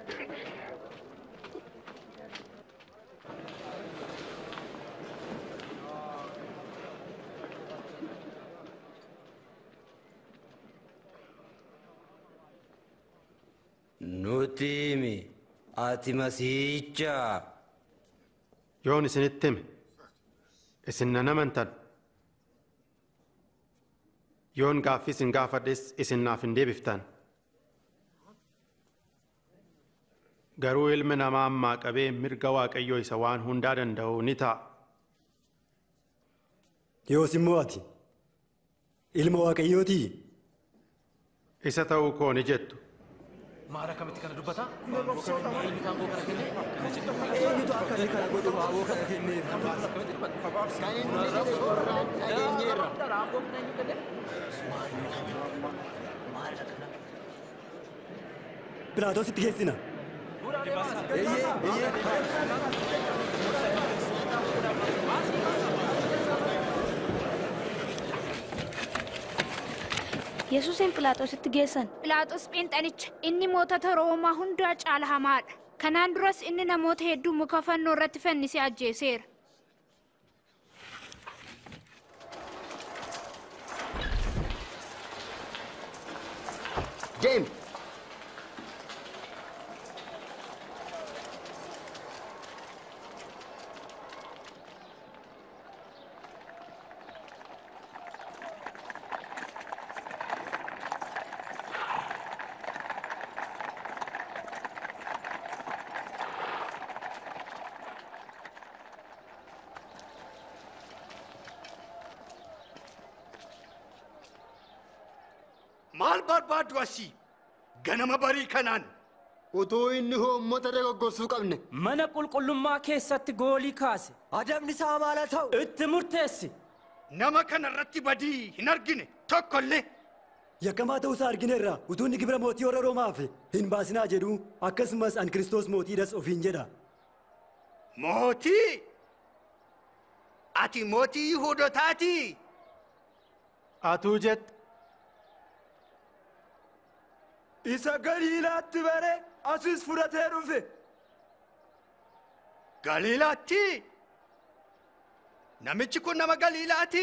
[SPEAKER 16] Nuti himi ati masiicha.
[SPEAKER 12] Yoon isinitti hime isin nan amantan. Yoon gaaffii isin gaafadhes isin naaf hin deebiftan. Garuu ilmi namaa ammaa qabee mirga Waaqayyoo isa waan hundaa danda'u ni ta'a.
[SPEAKER 20] Yoos immoo ati ilma waaqayyootii?
[SPEAKER 12] Isa ta'uu koo ni jettu.
[SPEAKER 18] Maara kamitti kana dubbata?
[SPEAKER 7] Eenyutu akka inni kana godhu baaboo kana kenneef?
[SPEAKER 14] Kan inni jedhe qorraan dhageenyeerra.
[SPEAKER 20] Philaatoositti geessina.
[SPEAKER 7] Eeyyee, eeyyee.
[SPEAKER 2] Yesuusin Phiilaaxoositti geessan.
[SPEAKER 4] Phiilaaxoos Phinxanicha inni mootota Roomaa hundaa caala hamaadha. Kanaan duras inni namoota hedduu muka fannoo irratti fannisee ajjeeseera.
[SPEAKER 14] Deem!
[SPEAKER 5] Maal barbaaddu asii? Ganama barii kanaan.
[SPEAKER 14] Utuu inni hoommota dogoggorsuu qabne.
[SPEAKER 21] Mana qulqullummaa keessatti goolii kaase.
[SPEAKER 7] Adabni isaa maal haa ta'u?
[SPEAKER 21] Itti murteessi.
[SPEAKER 5] Nama kana irratti badii hin argine tokkollee.
[SPEAKER 20] Yakkamaa ta'uusaa argineerra utuu inni gibira mootii warra Roomaaf hin baasinaa jedhu akkasumas an Kiristoos mootiidhas ofiin jedha.
[SPEAKER 5] Mootii? Ati mootii Yihuudotaatii?
[SPEAKER 12] Atuu jette.
[SPEAKER 7] Isa Galiilaatti bare asis fudhatee dhufe.
[SPEAKER 5] Galiilaatti? Namichi kun nama Galiilaati?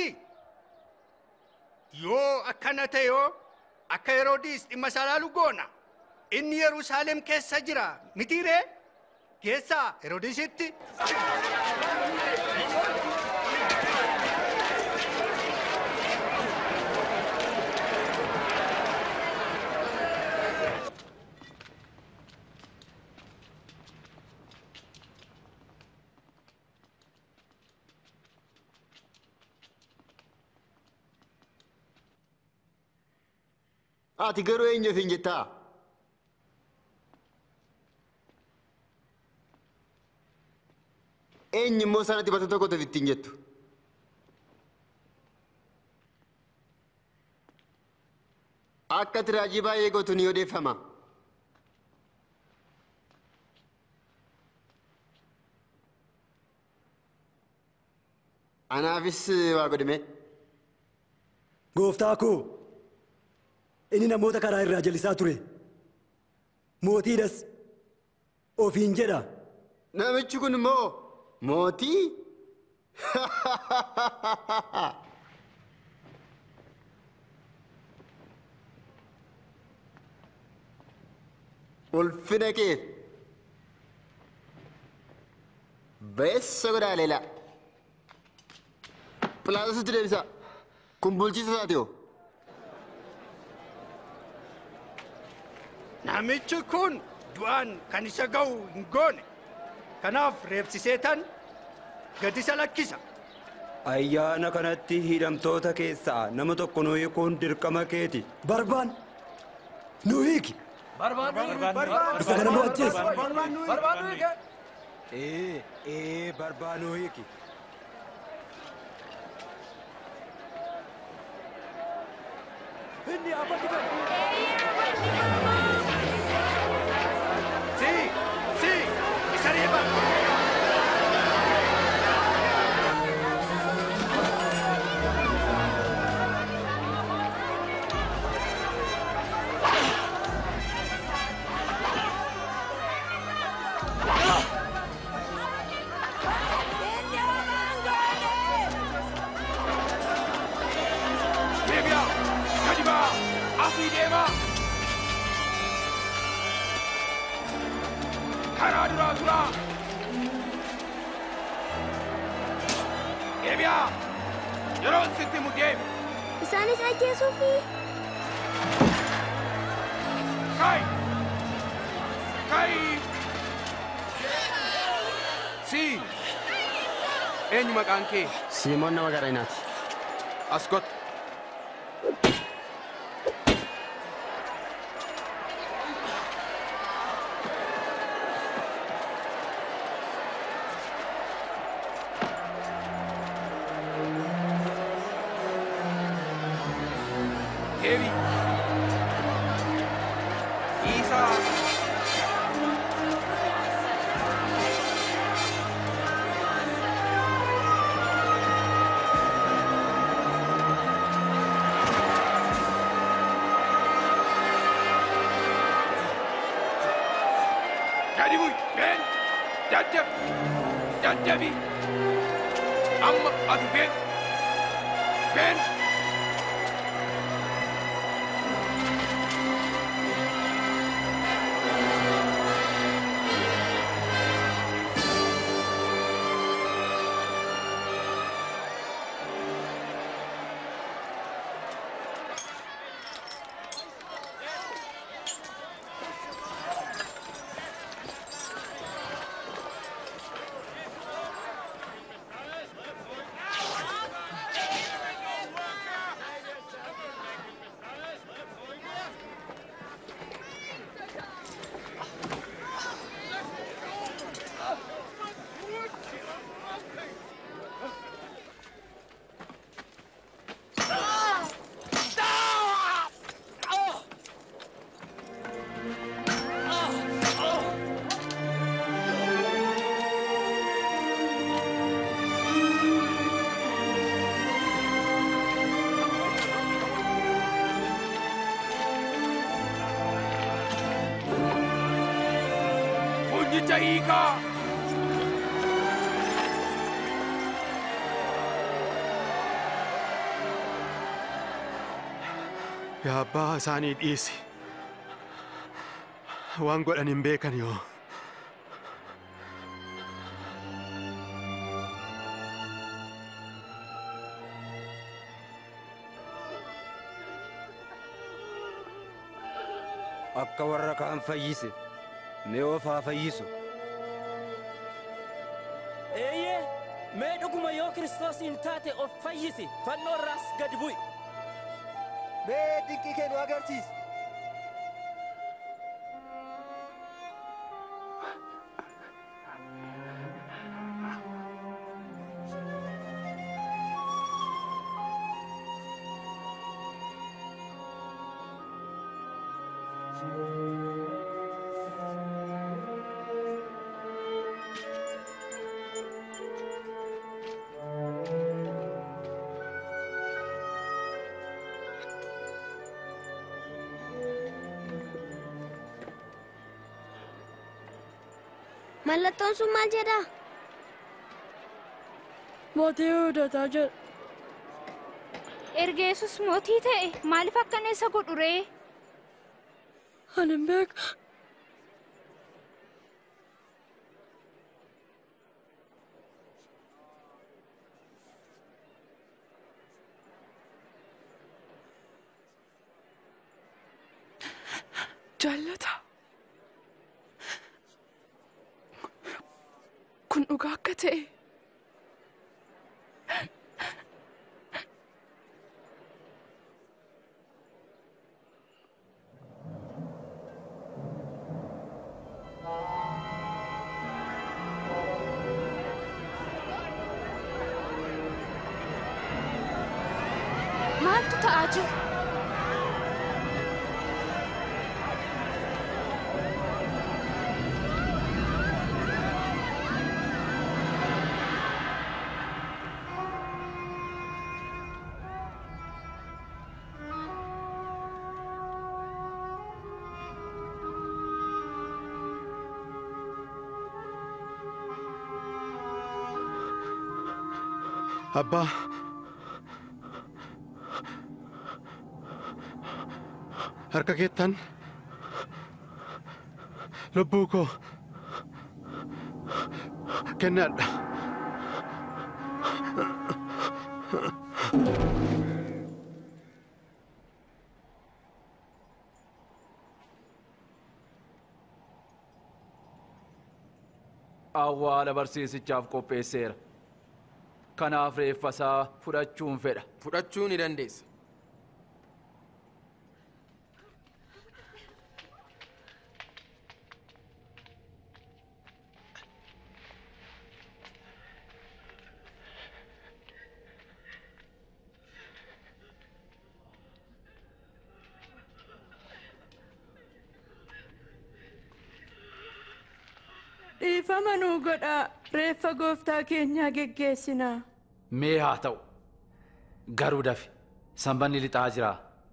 [SPEAKER 5] Yoo akkana ta'e yoo akka Heroodis dhimma isaa ilaalu goona. Inni Yerusaalem keessa jira mitiiree? Geessaa Heroodisitti.
[SPEAKER 14] Ati garuu eenyuuf hin jettaa? Eenyu immoo sana dibata tokkotuuf ittiin jettu? Akka ati raajii baay'ee gootu ni odeeffama. Anaafis waa godhime.
[SPEAKER 20] Gooftaa koo inni namoota karaa irraa jallisaa ture. Mootiidhas ofiin jedha.
[SPEAKER 14] Namichi kun immoo mootii? ulfina keef beessa godhaa leelaa philaatositti deebisaa kun bulchiisa isaati hoo
[SPEAKER 5] Namichi kun du'aan kan isa ga'u hin goone. Kanaaf reebsiseetan gad isa lakkisa.
[SPEAKER 16] Ayyaana kanatti hidhamtoota keessaa nama tokko nu hiikuun dirqama keeti.
[SPEAKER 20] Barbaan nu hiiki. Isa kana nu ajjeesi.
[SPEAKER 16] Ee, ee, barbaan nu hiiki.
[SPEAKER 20] Inni abaddifamu.
[SPEAKER 5] Si, si, isa reeba.
[SPEAKER 11] Deebi'a! Gadi ba'a! Asii deema! Karaa duraa tura! Deebi'a! Yeroon sitti mu deemi!
[SPEAKER 3] Isaanis ajjeesuufi.
[SPEAKER 11] Kai! Kai! Si! Eenyu maqaan kee?
[SPEAKER 14] Siimoon nama Qareenaati.
[SPEAKER 11] As kottu. Deebi. Isaa. Gadi bu'i. Ben. Daddabi. Daddabi. Amma ati ben. Ben. Funyicha hiikaa.
[SPEAKER 12] Yaa abbaa isaanii dhiisi. Waan godhan hin beekan yoo.
[SPEAKER 16] Akka warra kaan fayyise, mee of haa fayyisu.
[SPEAKER 21] Eeyyee, mee dhuguma yoo Kiristoosiin taate of fayyisi, fannoo irraas gad bu'i.
[SPEAKER 7] Mee dinqii kee nu agarsiisi.
[SPEAKER 3] Mallattoon sun maal jedha?
[SPEAKER 2] Mootii Yihuudootaa jedha.
[SPEAKER 4] Erga Yesus mootii ta'e maaliif akkana isa godhu ree?
[SPEAKER 2] Ani hin beeku.
[SPEAKER 19] Jaallata. Kun dhugaa akka ta'e.
[SPEAKER 4] Maaltu ta'aa jira?
[SPEAKER 12] Abbaa. Harka keettan lubbuu koo kennadha.
[SPEAKER 11] Awwaala barsiisichaaf qopheesseera. Kanaaf reeffa isaa fudhachuun fedha.
[SPEAKER 18] Fudhachuu ni dandeessa.
[SPEAKER 9] Dhiifama nuu godhaa reeffa gooftaa keenyaa geggeessinaa.
[SPEAKER 11] Mee haa ta'u. Garuu dafi. Sanbanni lixaa jira.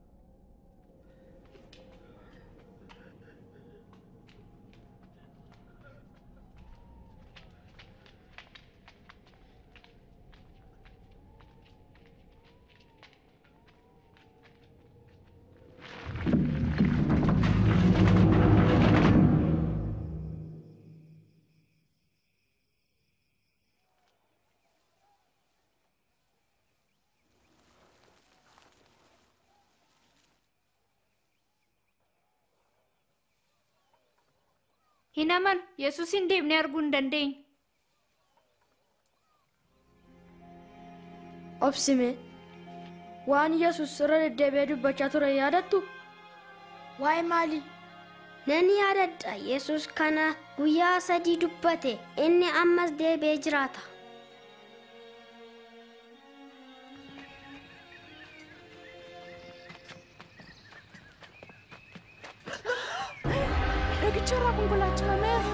[SPEAKER 4] Hin amanu Yesuus hin deemnee arguu hin dandeenyu.
[SPEAKER 2] Obsime waan Yesuus irra deddeebi'ee dubbachaa ture yaadattu?
[SPEAKER 1] Waa'ee maalii?
[SPEAKER 3] Nan yaadadha Yesuus kana guyyaa sadii dubbate inni ammas deebi'ee jiraata.
[SPEAKER 19] Dhagicha irraa konkolaachifameera.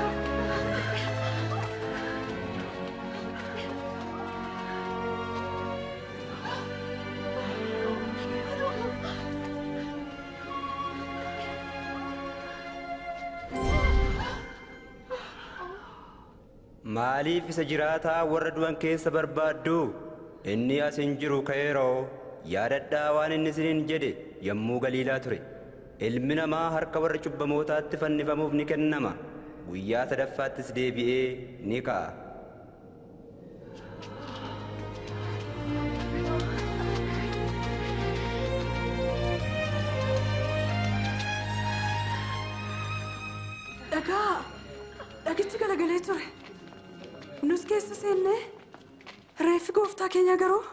[SPEAKER 16] Maaliif isa jiraataa warra du'an keessa barbaaddu? Inni as hin jiru ka'eeroo yaadadhaa waan inni isiniin jedhe yommuu galiilaa ture. Ilmi namaa harka warra cubbamootaatti fannifamuuf ni kennama. Guyyaa sadaffaattis deebi'ee ni ka'a.
[SPEAKER 6] Dhagaa! Dhagichi galagalee ture. Nus keessa seennee reeffi gooftaa keenya garuu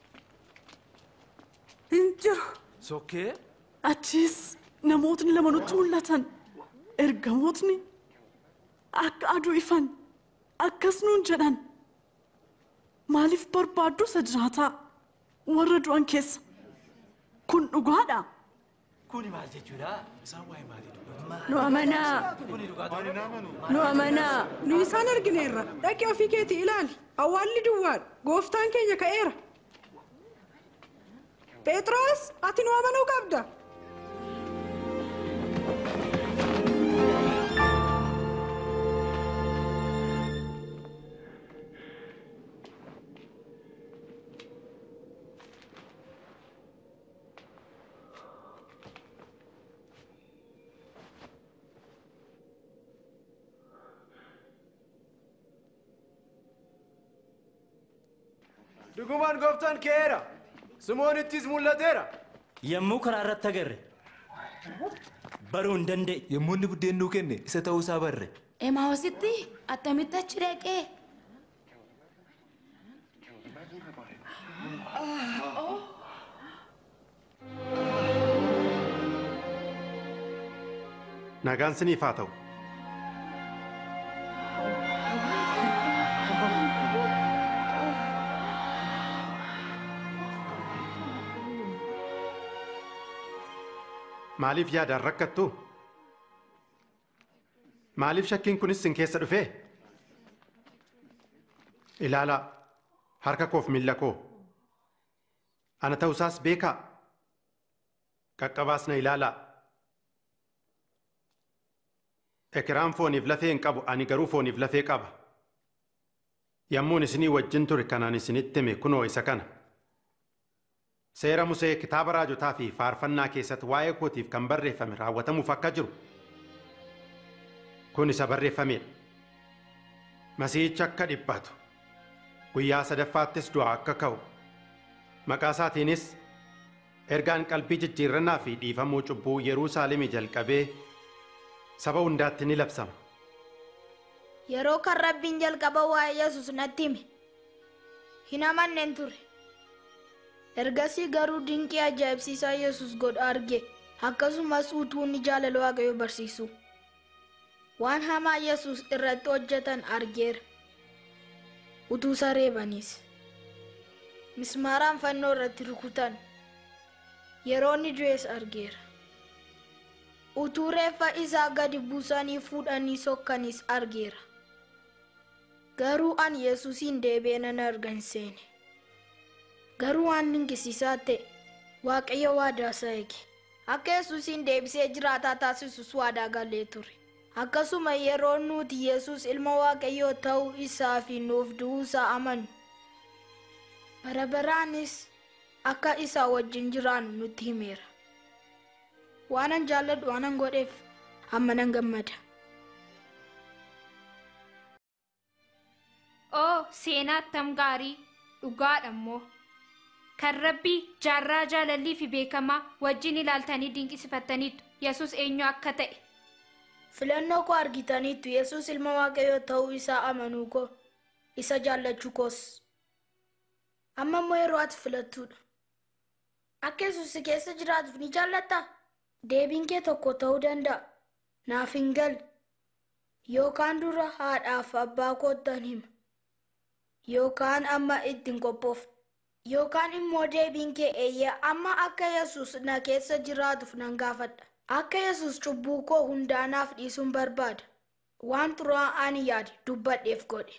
[SPEAKER 6] hin jiru.
[SPEAKER 11] Sokkee?
[SPEAKER 6] Achiis namootni lama nutti mul'atan. Ergamootni akka aduu ifan akkas nuun jedhan. Maaliif barbaaddu isa jiraataa warra du'an keessa? Kun dhugaadha.
[SPEAKER 18] Kuni maal jechuudha? Isaan waa'ee maalii dubbatu?
[SPEAKER 9] Nu amanaa.
[SPEAKER 18] Kuni dhugaa
[SPEAKER 9] Nu amanaa.
[SPEAKER 22] Nu isaan argineerra. Dhaqi ofii keetii ilaali. Awwaalli duwwaadha. Gooftaan keenya ka'eera. Phexros, ati nu amanuu qabda.
[SPEAKER 8] Dhugumaan gooftaan ka'eera. Simoonittis mul'ateera.
[SPEAKER 21] Yommuu karaa irratti agarre Baruu hin danda'e.
[SPEAKER 10] Yommuu inni buddeen nuu kenne isa ta'uusaa barre.
[SPEAKER 19] Emaawositti attamitti achi dhaqee?
[SPEAKER 12] Nagaan siniif haa ta'u. Maaliif yaadaan rakkattu? Maaliif shakkiin kunis sin keessa dhufee? Ilaalaa harka koof miilla koo. Ana ta'usaas beekaa. Qaqqabaas na ilaalaa. Ekiraan fooniif lafee hin qabu ani garuu fooniif lafee qaba. Yommuun isinii wajjin ture kanaan isinitti hime kunoo isa kana. Seera Musee kitaaba raajotaa fi faarfannaa keessatti waa'ee kootiif kan barreeffame raawwatamuuf akka jiru. Kun isa barreeffamedha. Masiihichi akka dhiphatu. Guyyaa sadaffaattis du'aa akka ka'u. Maqaa isaatiinis ergaan qalbii jijjiirrannaa fi dhiifamuu cubbuu Yerusaalemii jalqabee saba hundaatti ni labsama.
[SPEAKER 1] Yeroo kan rabbiin jalqaba waa'ee Yesuus natti hime. Hin amanneen ture. Ergasii garuu dinqii ajaa'ibsiisaa Yesuus godhu arge akkasumas utuu inni jaalala Waaqayyoo barsiisu. Waan hamaa Yesuus irratti hojjetan argeera. Utuu sareebanis. Mismaaraan fannoo irratti rukutan. Yeroo inni du'es argeera. Utuu reeffa isaa gadi buusanii fuudhanii sokkanis argeera. Garuu ani Yesuusin deebi'ee nan argan seene. Garuu waan dinqisiisaa ta'e Waaqayyo waadaa isaa eege. Akka Yesuusin deebisee jiraataa taasisus waadaa galee ture. Akkasuma yeroo nuti Yesuus ilma Waaqayyoo ta'uu isaa fi nuuf du'uu isaa amannu. Bara baraanis akka isaa wajjin jiraannu nutti himeera. Waanan jaalladhu waanan godheef amma nan gammada.
[SPEAKER 4] Oo seenaa attam gaarii dhugaadha immoo. Kan rabbii jaarraa jaalallii fi beekamaa wajjin ilaaltanii dinqisiifattaniitu Yesuus eenyu akka ta'e.
[SPEAKER 1] Filannoo koo argitaniittu Yesuus ilma Waaqayyoo ta'uu isaa amanuu koo isa jaallachuu koos. Amma immoo yeroo ati filattuudha. Akka Yesuus si keessa jiraatuuf ni jaallattaa? Deebiin kee tokko ta'uu danda'a. Naaf hin galle. Yookaan dura haadhaaf abbaa koottan hima. Yookaan amma ittiin qophoofna. Yookaan immoo deebiin kee eeyyee amma akka Yesuus na keessa jiraatuuf nan gaafadha. Akka Yesuus cubbuu koo hundaanaaf dhiisuun barbaada. Waan xuraa ani yaade dubbadheef godhe.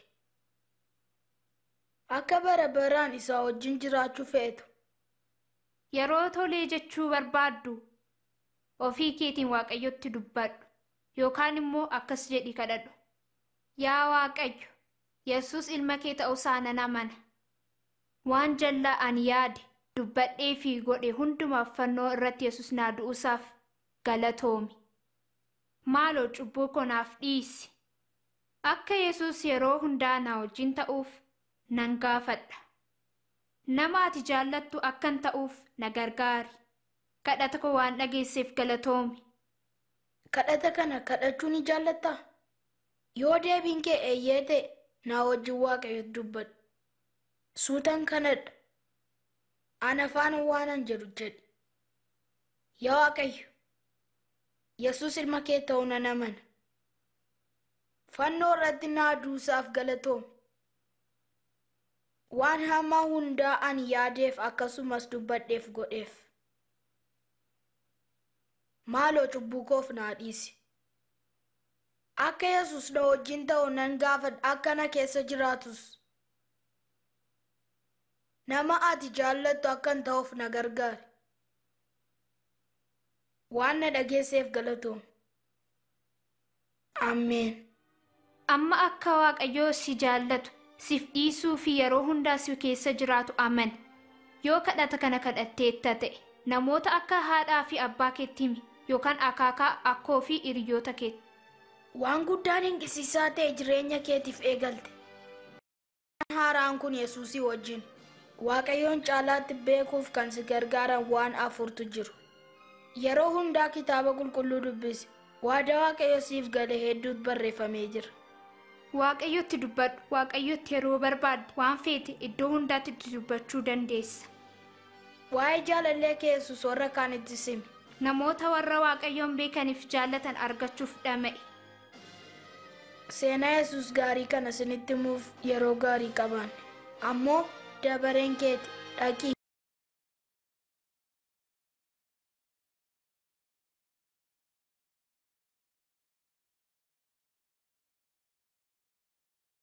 [SPEAKER 1] Akka bara baraan isaa wajjin jiraachuu feetu.
[SPEAKER 4] Yeroo tolee jechuu barbaaddu ofii keetiin waaqayyotti dubbadhu yookaan immoo akkas jedhi kadhadhu. Yaa Waaqayyo, Yesuus ilma kee ta'uusaa nan amana. Waan jallaa ani yaade dubbadhee fi godhe hundumaaf fannoo irratti Yesuus naa du'uusaaf galatoomi. Maaloo cubbuu koo naaf dhiisi. Akka Yesuus yeroo hundaa na wajjin ta'uuf nan gaafadha. Nama ati jaallattu akkan ta'uuf na gargaari. Kadhata koo waan dhageesseef galatoomi.
[SPEAKER 1] Kadhata kana kadhachuu ni jaallattaa? Yoo deebiin kee eeyyee ta'e naa wajjin waaqayyotti dubbadhu. Suutan kanadha. Ana afaan waanan jedhu jedhi. Yaa Waaqayyo, Yesuus ilma kee ta'uu nan amana. Fannoo irratti naa duusaaf galatoomi. Waan hamaa hundaa ani yaadeef akkasumas dubbadheef godheef. Maaloo cubbuu koof naa dhiisi. Akka Yesuus na wajjin ta'u nan gaafadha akka na keessa jiraatus. Nama ati jaallattu akkan ta'uuf na gargaari. Waan na dhageesseef galatoom. Ameen.
[SPEAKER 4] Amma akka Waaqayyoo si jaallatu siif dhiisuu fi yeroo hundaa si keessa jiraatu aman. Yoo kadhata kana kadhatteetta ta'e namoota akka haadhaa fi abbaa keetti himi yookaan akaakaa akkoo fi hiriyoota keetti.
[SPEAKER 1] Waan guddaan dinqisiisaa ta'e jireenya keetiif eegalte. Haaraan kun Yesuusii wajjin. Waaqayyoon caalaatti beekuuf kan si gargaaran waan afurtu jiru. yeroo hundaa kitaaba qulqulluu dubbisi waada waaqayyo siif gale hedduutu barreeffamee jira
[SPEAKER 4] waaqayyotti dubbadhu waaqayyotti yeroo barbaadde waan feete iddoo hundaatti itti dubbachuu dandeessa
[SPEAKER 1] waa'ee jaalallee kee yesus warra kaanitti simi
[SPEAKER 4] namoota warra waaqayyoon beekaniif jaallatan argachuuf dhama'e
[SPEAKER 1] seenaa yesus gaarii kana isinitti himuuf yeroo gaarii qabaanne ammoo dabareen keeti dhaqii